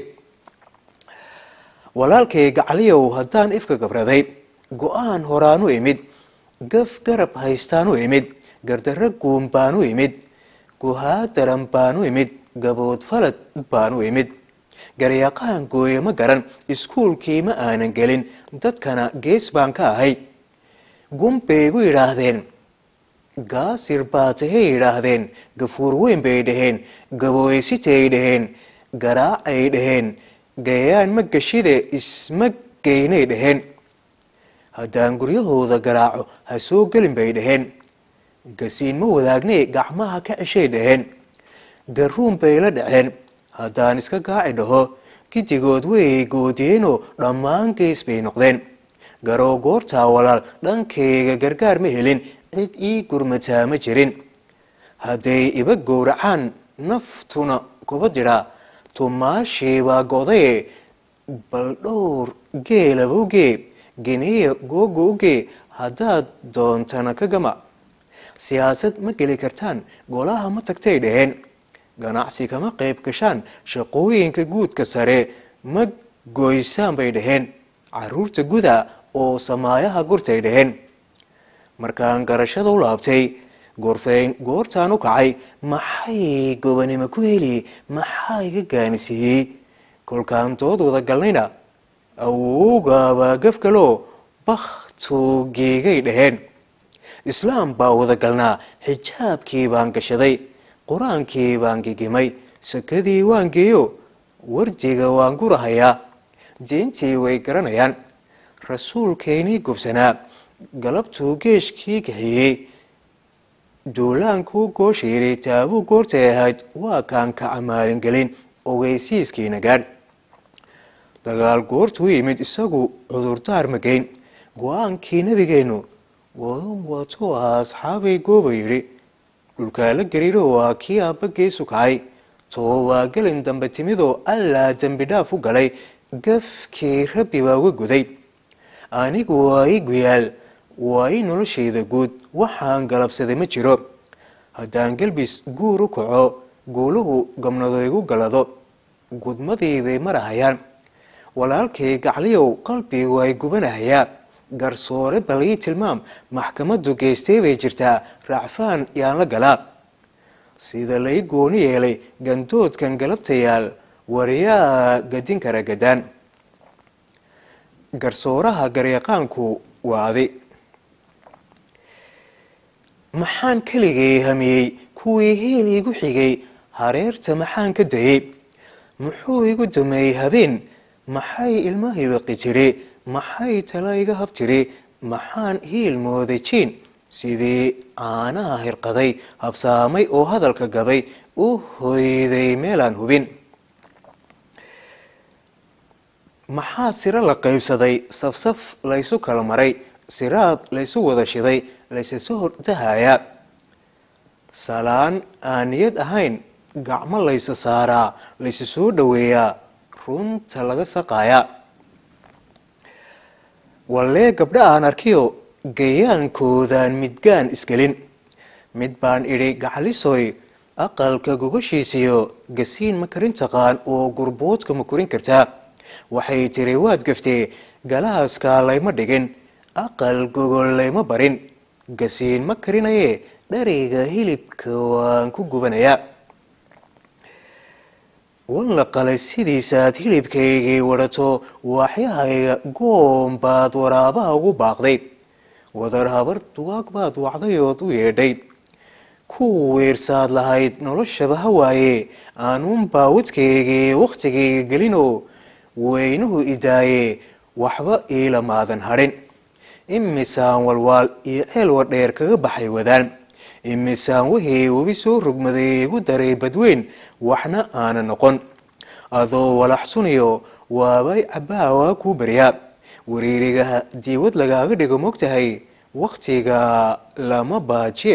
walaalkay gacaliyow haddaan ifka gabraday go-aan horaan u imid gaf garab haystaan u imid gardarro guun baan u imid guhaadaran baan u imid gabood falad baan u imid garyaqaan gooye ma garan iskuulkii ma aanan gelin dadkana gees baan ka ahay gun bay igu yidhaahdeen gaasir baa tahay yidhaahdeen gafuur weyn bay dhaheen gabooysitay dhaheen garaacay dhaheen gayaan ma gashide isma geynay dhaheen haddaan guryahooda garaaco ha soo gelin bay dhaheen gasiin ma wadaagnay gacmaha ka ceshay dhaheen garuun bay la dhaceen haddaan iska gaaci dhaho gidigood way goodiyeenoo dhammaan gees bay noqdeen garoo goortaa walaal dhankayga gargaar ma helin cid ii gurmataa ma jirin hadday iba gowracaan naftuna kuba didhaa tumaashiibaa godaye bal dhowr geelabogee geniya googooge haddaad doontana ka gama siyaasad ma geli kartaan golaha ma tagtay dhaheen ganacsi kama qayb gashaan shaqooyinka guudka sare ma goysaan bay dhaheen caruurta guda oo samaayaha gurtay dhaheen markaan garashada u laabtay gorfeyn goortaan u kacay maxay gobanimo ku heli maxaa iga gaanisiiyey kolkaan dood wada galnayna awowgaabaa gafgaloo bakhtuu geegay dhaheen islaam baa wada galnaa xijaabkii baan gashaday qur-aankii baan gigimay sakadii waan geeyo wardiga waan gurahayaa diintii way garanayaan rasuulkaynii gubsanaa galabtuu geeshkii kaxiyey duulaankuu gooshiiray taabuu goortay ahayd waa kaan ka camaalingelin ogeysiiskiina gaadh dagaal goortuu yimid isagu cudurdaar magayn go-aankii nebigeennu wadan waatuu ahaa asxaabay gooba yidhi dhulkaa la gariiro waa kii aabba geesu kacay toobaa gelin dambe timidoo allaa dembi dhaaf u galay gafkii rabbi baa uga guday anigu waa i guyaal waa i noloshayda guud waxaan galabsaday ma jiro haddaan gelbis guur u kaco guuluhu gabnado igu galado gudmadiibay marahayaan walaalkay gacliyow qalbigu ay gubanahayaa garsoore bal ii tilmaam maxkamaddu geystay bay jirtaa raacfaan yaan la galaa sida lai gooni yeelay gandoodkan galabtayaal waryaa gadin kara gadaan garsooraha garyaqaanku waa adi maxaan keligay hamiyey kuwii heel iigu xigay hareerta maxaan ka dayey muxuu igu dameeyey habeen maxay ilmahay baqi jiri maxay tala iga hab jiri maxaan hiil mooday jiin sidii caanaha hirqaday habsaamay oo hadalka gabay u hoyday meelaan hubin maxaa siro la qaybsaday safsaf laysu kala maray siraad laysu wada shiday laysaso hordahayaa salaan aan niyad ahayn gacmo laysa saaraa laysa soo dhoweeyaa runta laga saqaayaa wallee gabdha aan arkiyo gayaankoodaan midgaan isgelin mid baan idhi gacalisoy aqalka gogashiisiyo gasiin ma karin taqaan oo gurboodka ma korin kartaa waxay tiri waad gaftee galaaskaa layma dhigin aqal gogol layma barin gasiin ma karinaye dhariga hilibka waan ku gubanayaa wan la qalay sidiisaad hilibkaygii wadhato waaxyahayga goom baad waraabaha ugu baaqday wadar habar dugaag baad wacdayood u yeedhay ku weersaad lahayd noloshaba hawaaye aanuunbaa wadkaygii wakhtigayga gelinoo weynuhu idaaye waxba iila maadan hadhin imisaan walwaal iyo ceel wadheer kaga baxay wadaan imisaan wahii webi soo rogmaday igu daray badweyn waxna aana noqon adoo walaxsuniyo waabay cabaawaa kuu baryaa wariirigaha diiwad lagaaga dhigo mogtahay wakhtiga lama baajiye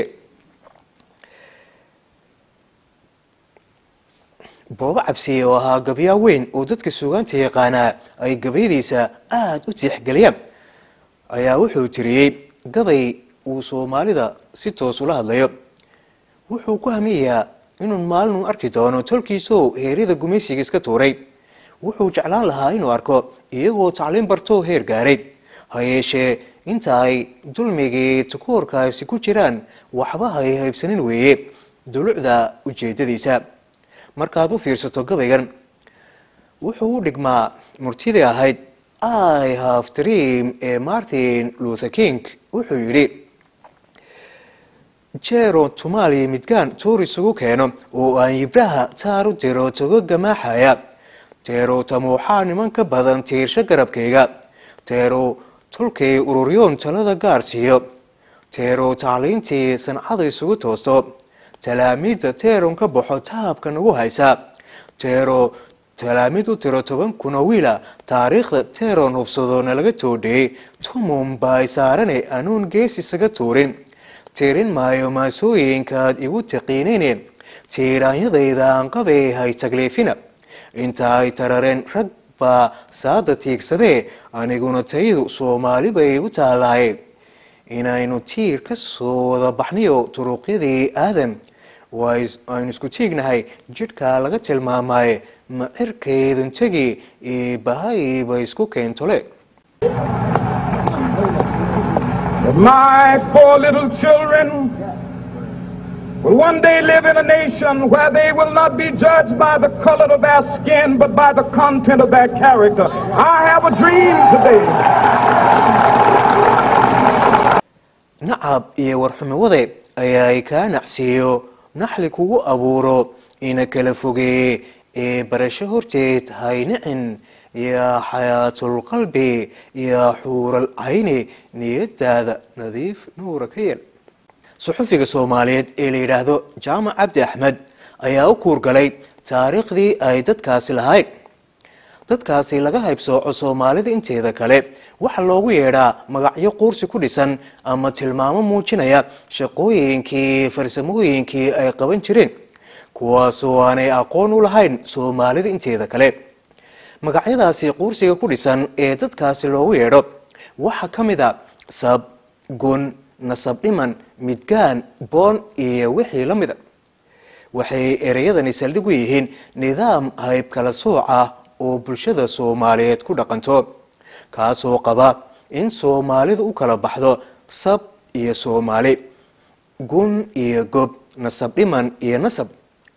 boobo cabsiye oo ahaa gabyaa weyn oo dadka suugaanta yaqaanaa ay gabayadiisa aada u tiixgeliyaan ayaa wuxuu tiriyey gabay uu soomaalida si toos ula hadlayo wuxuu ku hamiyayaa inuu maalinu arki doono tolkiisoo heeryada gumaysiga iska tuuray wuxuu jeclaan lahaa inuu arko iyagoo tacliin bartoo heer gaaray ha yeeshee inta ay dulmigii takoorkaasi ku jiraan waxba hay haybsanin weeye dulucda ujeedadiisa markaad u fiirsato gabaygan wuxuu u dhigmaa murtidii ahayd i have dream ee martin luther king wuxuu yidhi jero tumaali midgaan tuur isugu keeno oo aan yibraha taar u diro togo gamaaxaya teero tamuuxaa niman ka badan tiirsho garabkayga teero tolkay ururyoon talada gaar siiyo teero tacliintii sancada isugu toosto talaamiidda teeron ka baxo taabka nagu haysa teero talaamiid u tiro toban kun oo wiila taariikhda teeron hubsado nalaga toodhiyey tumum baay saarane anuun gees isaga tuurin tirin maayo maasooyinkaad igu taqiinayne tiiraanyadayda aan qabay hay tagliifina inta ay tarareen rag baa saada tiigsadee aniguna tayadu soomaali bay u taalaay inaynu tiir ka soo wada baxniyo turuqyadii aadam aynu isku tiignahay jidhkaa laga tilmaamaaye ma cirkaydun tegi ee bahayba isku keentole My poor little children will one day live in a nation where they will not be judged by the color of their skin, but by the content of their character. I have a dream today. nacab iyo warxumawade ayaa ay kaa nacsiiyo naxli kugu abuuro ina kala fogeeye ee barasho horteed haynicin yaa xayaatulqalbi yaa xuural cayni niyadaada nadiif nuura ka yeel suxufiga soomaaliyeed ee la yidhaahdo jaamac cabdi axmed ayaa u kuurgalay taariikhdii ay dadkaasi lahayd dadkaasi laga haybsooco soomaalida inteeda kale waxaa loogu yeedhaa magacyo quursi ku dhisan ama tilmaamo muujinaya shaqooyinkii farsamooyinkii ay qaban jireen kuwaasoo aanay aqoon u lahayn soomaalida inteeda kale magacyadaasi quursiga ku dhisan ee dadkaasi loogu yeedho waxaa ka mid a sab gun nasab dhiman midgaan boon iyo wixii la mida waxay ereyadani saldhig u yihiin nidaam hayb kala sooc ah oo bulshada soomaaliyeed ku dhaqanto kaasoo qaba in soomaalida u kala baxdo sab iyo soomaali gun iyo gob nasab dhiman iyo nasab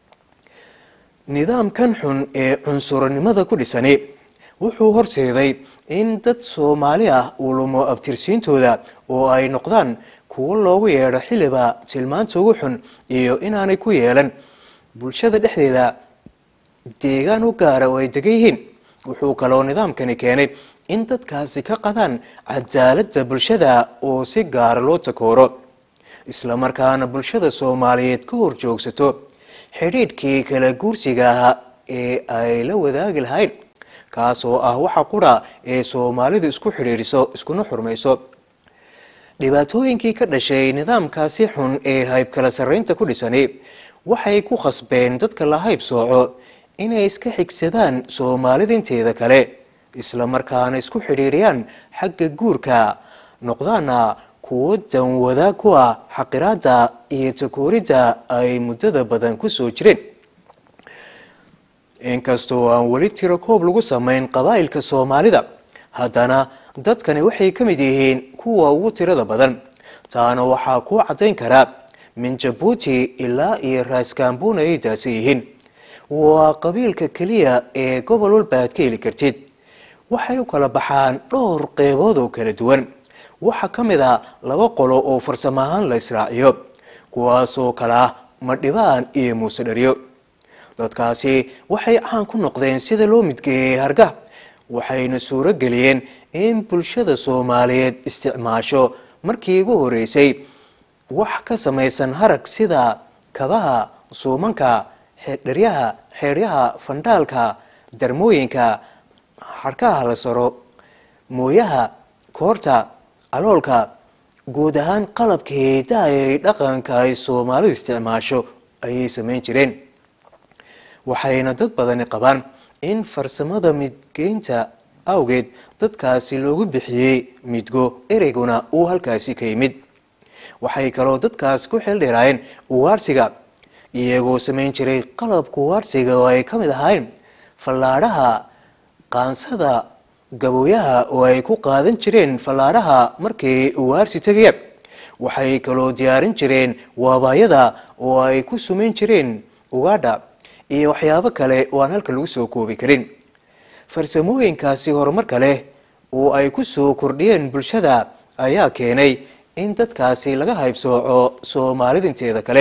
nidaamkan xun ee cunsuranimada ku dhisani wuxuu horseeday in dad soomaali ah uu lumo abtirsiintooda oo ay noqdaan kuwo loogu yeedho xiliba tilmaanta ugu xun iyo inaanay ku yeelan bulshada dhexdeeda deegaan u gaara oo ay degan yihiin wuxuu kaloo nidaamkani keenay in dadkaasi ka qadaan cadaaladda bulshada oo si gaara loo takooro islamarkaana bulshada soomaaliyeed ka hor joogsato xidhiidhkii kala guursiga ahaa ee ay la wadaagi lahayd kaasoo ah waxa qura ee soomaalidu isku xidhiidhiso iskuna xurmayso dhibaatooyinkii ka dhashay nidaamkaasi xun ee hayb kala sarraynta ku dhisani waxay ku khasbeen dadka la hayb sooco inay iska xigsadaan soomaalida inteeda kale islamarkaana isku xidhiidhiyaan xagga guurka noqdaana kuwo danwada ku ah xaqiraada iyo takooridda ay muddada badan ku soo jireen inkastoo aan weli tiro koob lagu samayn qabaa'ilka soomaalida haddana dadkani waxay ka mid yihiin kuwa ugu tirada badan taana waxaa kuu caddayn karaa min jabuuti ilaa iyo raaskaambuna ay daasa yihiin waa qabiilka keliya ee gobol walba aad ka heli kartid waxay u kala baxaan dhowr qeybood oo kala duwan waxaa ka mid a laba qolo oo farsamo ahaan la israaciyo kuwaasoo kale ah madhibaan iyo muuse dharyo dadkaasi waxay caan ku noqdeen sida loo midgeeyey harga waxayna suuro geliyeen in bulshada soomaaliyeed isticmaasho markii ugu horeysay wax ka samaysan harag sida kabaha suumanka xeerdharyaha xeedhyaha fandhaalka darmooyinka xarkaha la saro mooyaha koorta caloolka guud ahaan qalabka heedaha ee dhaqanka ay soomaalidu isticmaasho ayay samayn jireen waxayna dad badani qabaan in farsamada midgeynta awgeed dadkaasi loogu bixiyey midgo ereyguna uu halkaasi ka yimid waxay kaloo dadkaas ku xeeldheeraayeen uwaarsiga iyagoo samayn jiray qalabka uwaarsiga oo ay ka mid ahayn fallaadhaha qaansada gabooyaha oo ay ku qaadan jireen fallaadhaha markay uwaarsi tegaya waxay kaloo diyaarin jireen waabaayada oo ay ku sumayn jireen ugaadha iyo waxyaabo kale oo aan halka lagu soo koobi karin farsamooyinkaasi horumarka leh oo ay ku soo kordhiyeen bulshada ayaa keenay in dadkaasi laga haybsooco soomaalida inteeda kale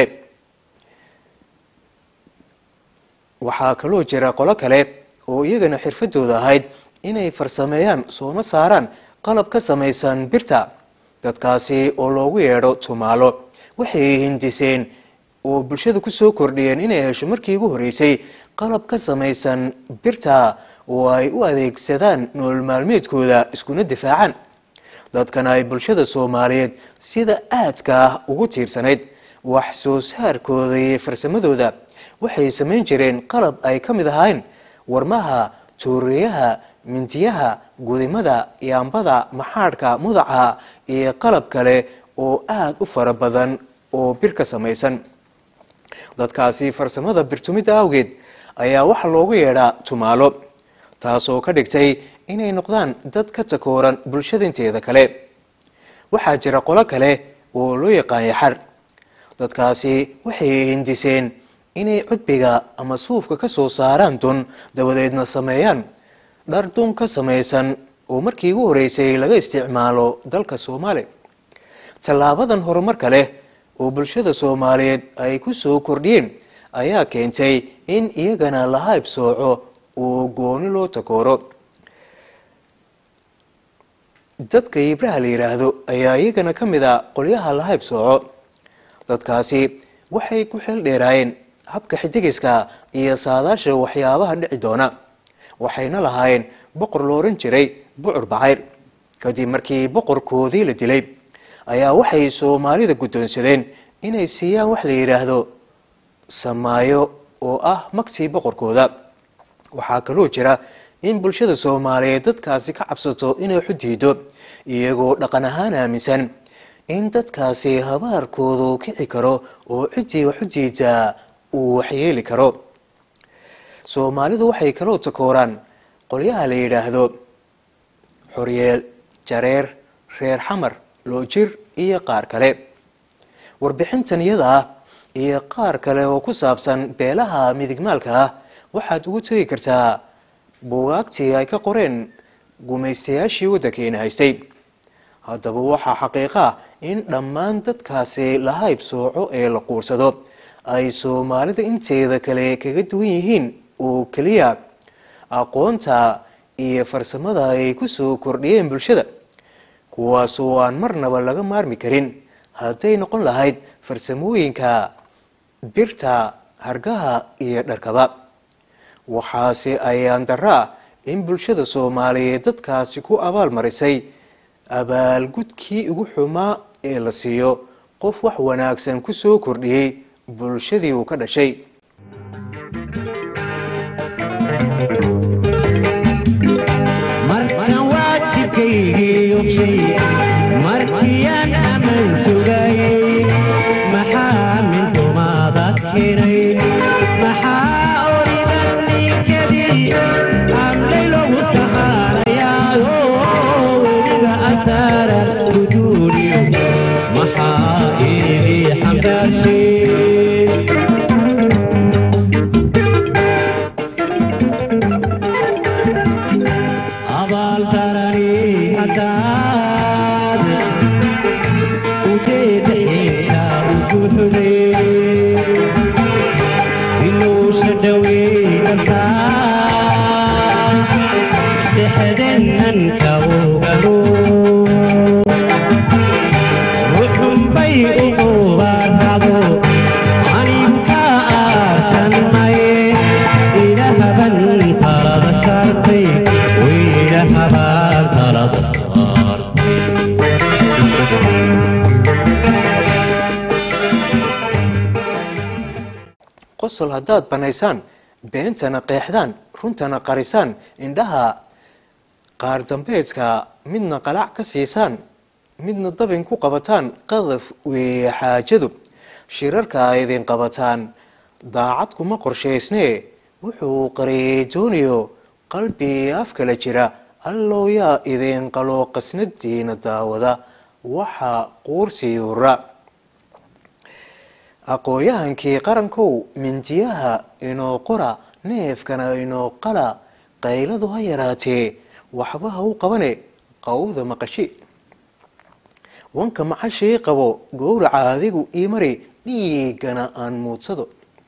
waxaa kaloo jira qolo kale oo iyagana xirfadooda ahayd inay farsameeyaan sooma saaraan qalab ka samaysan birta dadkaasi oo loogu yeedho tumaalo waxay hindiseen oo bulshada kusoo kordhiyeen inay hesho markii ugu horeysay qalab ka samaysan birta oo ay u adeegsadaan nool maalmeedkooda iskuna difaacaan dadkan ay bulshada soomaaliyeed sida aadka ah ugu tiirsanayd wax soo saarkooda iyo farsamadooda waxay samayn jireen qalab ay ka mid ahayn warmaha tuuriyaha mindiyaha gudimada yaambada maxaadhka mudaca iyo qalab kale oo aada u fara badan oo bir ka samaysan dadkaasi farsamada birtumidda awgeed ayaa waxa loogu yeedhaa tumaalo taasoo ka dhigtay inay noqdaan dad ka takooran bulshada inteeda kale waxaa jira qolo kale oo loo yaqaan yaxar dadkaasi waxay hindiseen inay cudbiga ama suufka ka soo saaraan dun dabadeedna sameeyaan dhar dun ka samaysan oo markii ugu horeysay laga isticmaalo dalka soomaaliya tallaabadan horumarka leh oo bulshada soomaaliyeed ay ku soo kordhiyeen ayaa keentay in iyagana la hayb sooco oo gooni loo takooro dadka ibraha la yidhaahdo ayaa iyagana ka mid a qolyaha la hayb sooco dadkaasi waxay ku xeel dheeraayeen habka xidigiska iyo saadaasha waxyaabaha dhici doona waxayna lahaayeen boqor la oran jiray bucur bacayr kadib markii boqorkoodii la dilay ayaa waxay soomaalida guddoonsadeen inay siiyaan wax la yidhaahdo samaayo oo ah magsii boqorkooda waxaa kaloo jira in bulshada soomaaliyeed dadkaasi ka cabsato inay xudiido iyagoo dhaqan ahaan aaminsan in dadkaasi habaarkoodu kici karo oo ciddii wax u diidaa uu waxyeeli karo soomaalidu waxay kaloo takooraan qolyaha la yidhaahdo xoryeel jareer reer xamar loojir iyo qaar kale warbixintan iyada ah iyo qaar kale oo ku saabsan beelaha midigmaalka ah waxaad ugu tegi kartaa buugaagtii ay ka qoreen gumaystayaashii waddankeena haystay haddaba waxaa xaqiiqa ah in dhammaan dadkaasi la hayb sooco ee la quursado ay soomaalida inteeda kale kaga duwan yihiin oo keliya aqoonta iyo farsamada ay ku soo kordhiyeen bulshada kuwaasoo aan marnaba laga maarmi karin hadday noqon lahayd farsamooyinka birta hargaha iyo dharkaba waxaase ayaan daraa in bulshada soomaaliyeed dadkaasi ku abaal marisay abaalgudkii ugu xumaa ee la siiyo qof wax wanaagsan ku soo kordhiyey bulshadii uu ka dhashay markan waajibkaygii obshay markiyaan ammaan sugayey maxaa mintumaada keenay maxaa oridan ninkadii amlay logu saqaanayaayo weliga asaaran guduuniyo maxaa iigi xambaarshay abaaldarani haddaad ujeeda xeerka ugu xugay qosol haddaad bannaysaan beentana qeexdaan runtana qarisaan indhaha qaar dambeedka midna qalac ka siisaan midna dabin ku qabataan qadaf weeye xaajadu shirarka a idin qabataan daacad kuma qorshaysnee wuxuu qariyey dooniyo qalbi af kala jira allow yaa idin qaloo qasnadiina daawada waxa quursiyuura aqooyahankii qarankow mindiyaha inoo qora neefkana inoo qala qayladu ha yaraatee waxba ha u qabane qawda maqashi wanka macashii qabo gowraca adigu ii mari dhiigana aan muudsado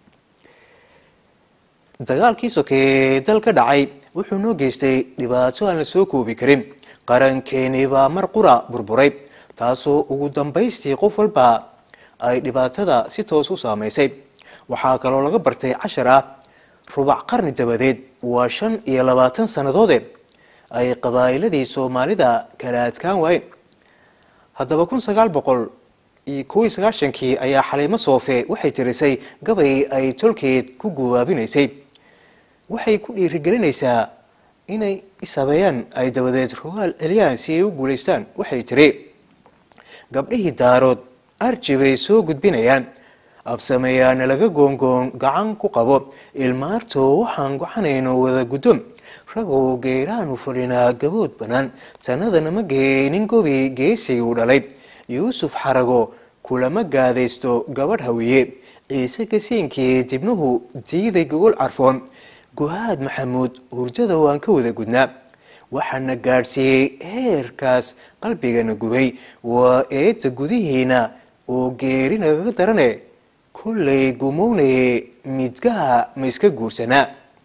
dagaalkii sokeeye dal ka dhacay wuxuu noo geystay dhibaato aan la soo koobi karin qarankeenii baa mar qura burburay taasoo ugu dambaystii qof walba ay dhibaatada si toos u saamaysay waxaa kaloo laga bartay cashar ah rubac qarni dabadeed waa shan iyo labaatan sannadoode ay qabaa'iladii soomaalida kala adkaan waayeen haddaba kun sagaal boqol iyo kow iyo sagaashankii ayaa xaliimo soofe waxay tirisay gabay ay tolkeed ku gubaabinaysay waxay ku dhiirigelinaysaa inay ishabeeyaan ay dabadeed rogaal celiyaan si ay u guulaystaan waxay tiri gabdhihii daarood arji bay soo gudbinayaan absameeyaana laga goongoon gacan ku qabo ilmaartoo waxaan gocanayno wada guddoom ragoo geeraanu fadhinaa gabood bannaan tannadana ma geenin gobi geesigii u dhalay yuusuf xarago kulama gaadaysto gabadh hawiye ciise gasiinkii dibnuhu diiday gogol carfoon guhaad maxamuud hurdada waan ka wada gudnaa waxaana gaadhsiiyey heerkaas qalbigana gubay waa eedda gudihiina oo geeri nagaga darane kollay gumownaye midgaha ma iska guursanaa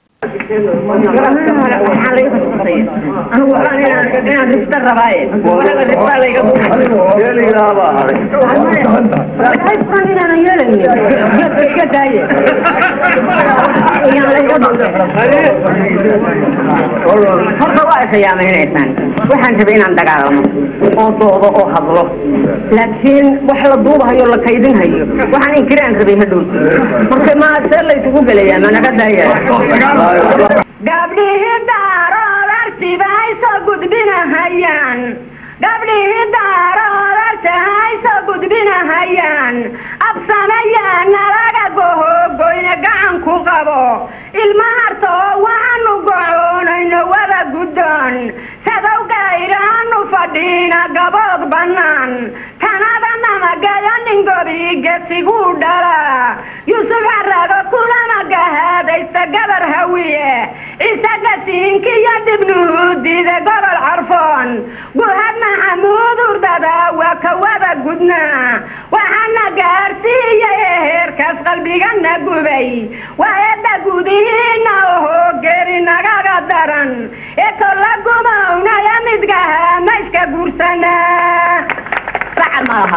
horta waa ishayaameynaysaan waxaan rabay inaan dagaalamo oo doodo oo hadlo laakiin wax la duubahayo la kaydinhayo waxaan inkiraan rabay hadhow marka ma see la isugu gelayaa ma naga daaya gabdhihii daarood arjiba ay soo gudbinahayaan gabdhihii daarood arjaha ay soo gudbinahayaan absamayaa nalaga gohoogoyne gacan ku qabo ilma hartoo waxaanu gocoonayno wada guddoon sadow gayraanu fadhiina gabood bannaan tanada namagayo nin gobi gesiguu dhala yuusuf xarago kulama gahaadaysta gabar hawiye ciise gasiinkiyo dibnuhuudide gobol carfoon guhad maxamuud urdada waa ka wada gudnaa waxaana gaarsiiyey heerkaas qalbigana gubay waa eedda gudihiina ohoo geeri nagaga daran ee kolla gumownaya midgaha ma iska guursanaa sac maaha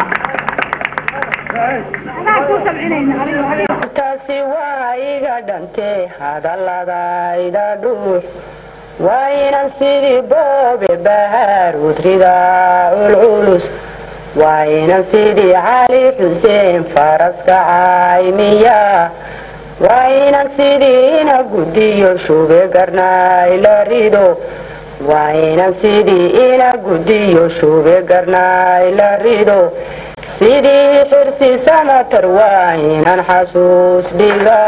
taasi waa iga dhantee hadaladayda dhuux waa inan sidii boobe bahaar udrida culculus waa inan sidii cali xuseen faraska caymiya waa inan sidii ina gudiyo shube garnaay la rido waa inan sidii ina gudiyo shube garnaay la rido sidii xirsi samatar waa inan xasuus dhiga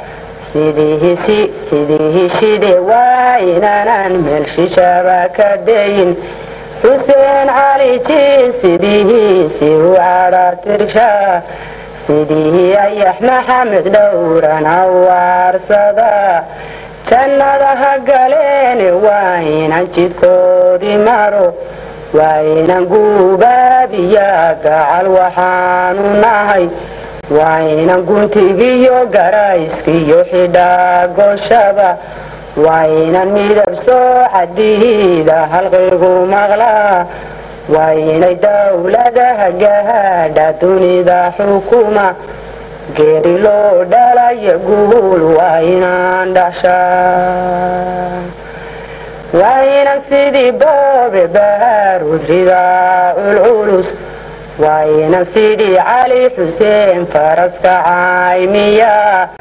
sidii hishide waa inanan meel shishaba ka dayin xuseen cali jiin sidihiisi u cadha tirsha sidii ayax maxamed dhowran awaarsada jannada ha galeene waa inan jidkoodii maro waa inan guubaabiya gacal waxaanu nahay waa inan guntigiyo garayskiyo xidhaa gooshaba waa inan midab soo cadiida halqigu maqlaa waa inay dowladaha gahaadha dunida xukuma geeri loo dhalayo guul waa inaan dhashaa waa inan sidii boobe bahaar udrida culculus waa inan sidii cali xuseen faraska caymiya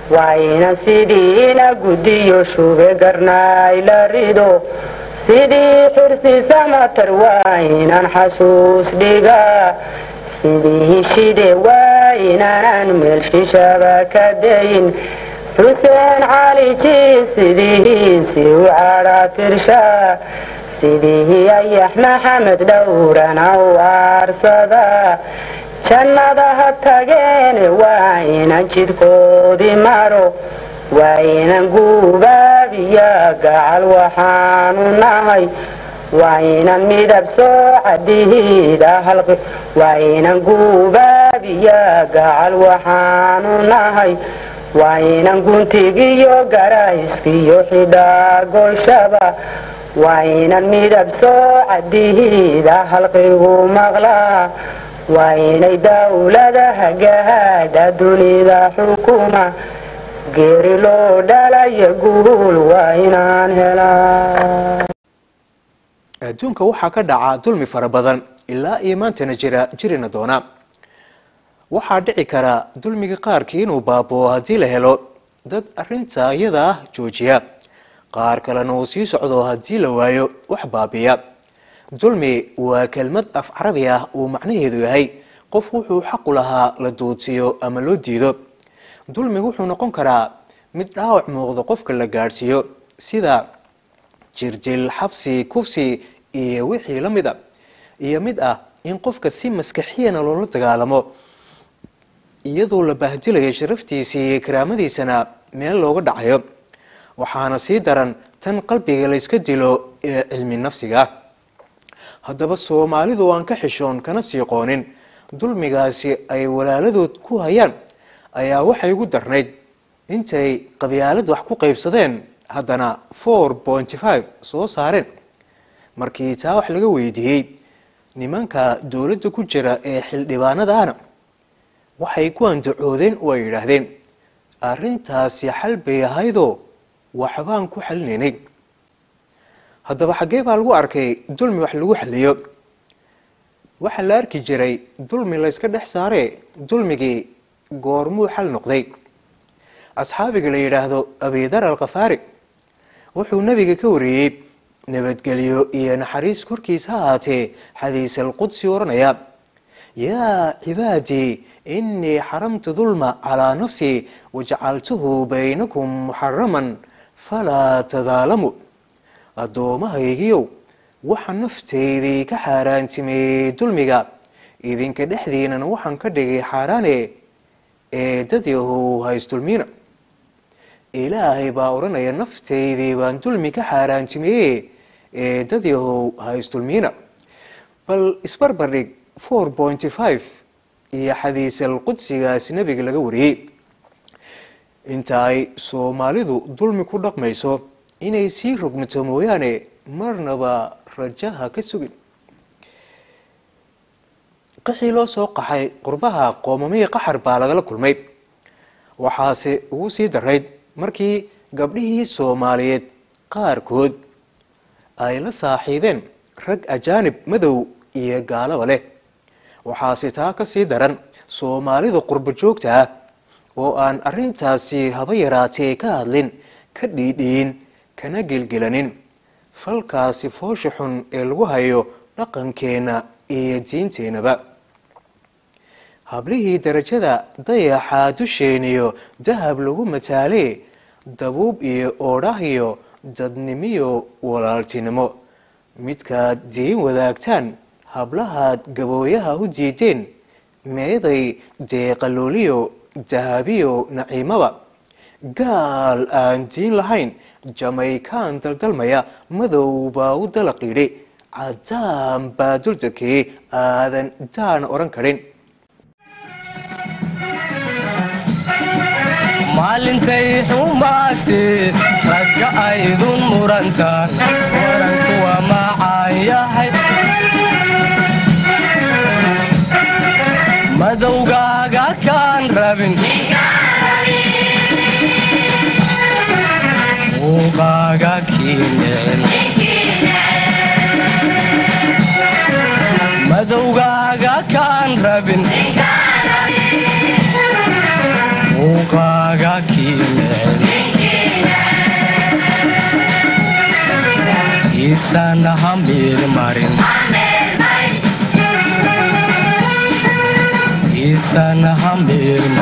waa inan sidiina guddiyo shube garnaay la rido sidii xirsi samatar waa inan xasuus dhigaa sidii hishide waa inaanan meel shishaba ka dayin xuseen cali jiis sidihiisi u cadha tirshaa sidii ayax maxamed dhowrana u aarsada jannada ha tageene waa inan jidhkoodii maro waa inan guubaabiya gacal waxaanu nahay waa inan midab soo cadihiida halqi waa inan guubaabiya gacal waxaanu nahay waa inan guntigiyo garayskiyo xidhaa gooshaba waa inan midab soo cadihiida halqigu maqlaa waa inay dawlada hagahaadha dunida xukuma geeri loo dhalayo guul waa inaan helaa adduunka waxaa ka dhaca dulmi fara badan ilaa iyo maantana jira jirina doona waxaa dhici kara dulmiga qaarkii inuu baaboo haddii la helo dad arinta iyada ah joojiya qaar kalena uu sii socdo haddii la waayo wax baabiya dulmi waa kelmad af carabi ah uu macnaheedu yahay qof wuxuu xaqu lahaa la duudsiyo ama loo diido dulmigu wuxuu noqon karaa mid dhaawac muuqdo qofka la gaadhsiiyo sida jirdil xabsi kufsi iyo wixii la mid a iyo mid ah in qofka si maskaxiyana loola dagaalamo iyadoo la baahdilayo sharaftiisii iyo karaamadiisana meel looga dhacayo waxaana sii daran tan qalbiga layska dilo ee cilmi nafsiga haddaba soomaalidu aan ka xishoon kana sii qoonin dulmigaasi ay walaaladood ku hayaan ayaa waxay ugu darnayd intay qabyaalad wax ku qaybsadeen haddana four pointy five soo saareen markii taa wax laga weydiiyey nimanka dowladda ku jira ee xildhibaanada ahna waxay ku andacoodeen oo ay yidhaahdeen arrintaasi xal bay ahaydoo waxbaan ku xalinaynay haddaba xaggee baa lagu arkay dulmi wax lagu xaliyo waxaa la arki jiray dulmi layska dhex saaree dulmigii goormuu xal noqday asxaabiga la yidhaahdo abidar alkhafaari wuxuu nebiga ka wariyey nabadgelyo iyo naxariis korkiis ha ahaatee xadiis alqudsi odhanaya yaa cibaadii inii xaramtu dulma calaa nafsii wajacaltuhu baynakum muxaraman falaa tadaalamu addoommahaygiiow waxaa nafteydii ka xaaraantimeeyey dulmiga idinka dhexdiinana waxaan ka dhigay xaaraane ee dad yahow haysdulmiina ilaahay baa odhanaya nafteydii baan dulmi ka xaaraantimeeye ee dad yahow haysdulmiina bal isbarbardhig four pointy five iyo xadiisal qudsigaasi nebiga laga wariyey inta ay soomaalidu dulmi ku dhaqmayso inay sii rogmato mooyaane marnaba rajaha ka sugin qaxii loo soo qaxay qurbaha qoomamiya qaxar baa lagala kulmay waxaase ugu sii darayd markii gabdhihii soomaaliyeed qaarkood ay la saaxiibeen rag ajaanib madow iyo gaalaba leh waxaase taa ka sii daran soomaalida qurbo joogta ah oo aan arrintaasi haba yaraatee ka hadlin ka dhiidhiyin kana gelgelanin falkaasi foosha xun ee lagu hayo dhaqankeenna iyo diinteennaba hablihii darajada dayaxaa dusheeniyo dahab lagu mataalee dabuub iyo oodhah iyo dadnimiyo walaaltinimo midkaad diin wadaagtaan hablahaad gabooyaha u diideen meeday deeqalooliyo dahabiyo naciimaba gaal aan diin lahayn jamaykaan daldalmaya madow baa u dalaqidhi cadaan baa duldakee aadan daana odhan karin maalintay xumaatee ragga aydun murantaan waranku waa macaan yahay madowgaaga kaan rabin muuqaaga kii necel madowgaaga kaan rabin muuqaaga kii tiisana hamiir marin tiisana hamiir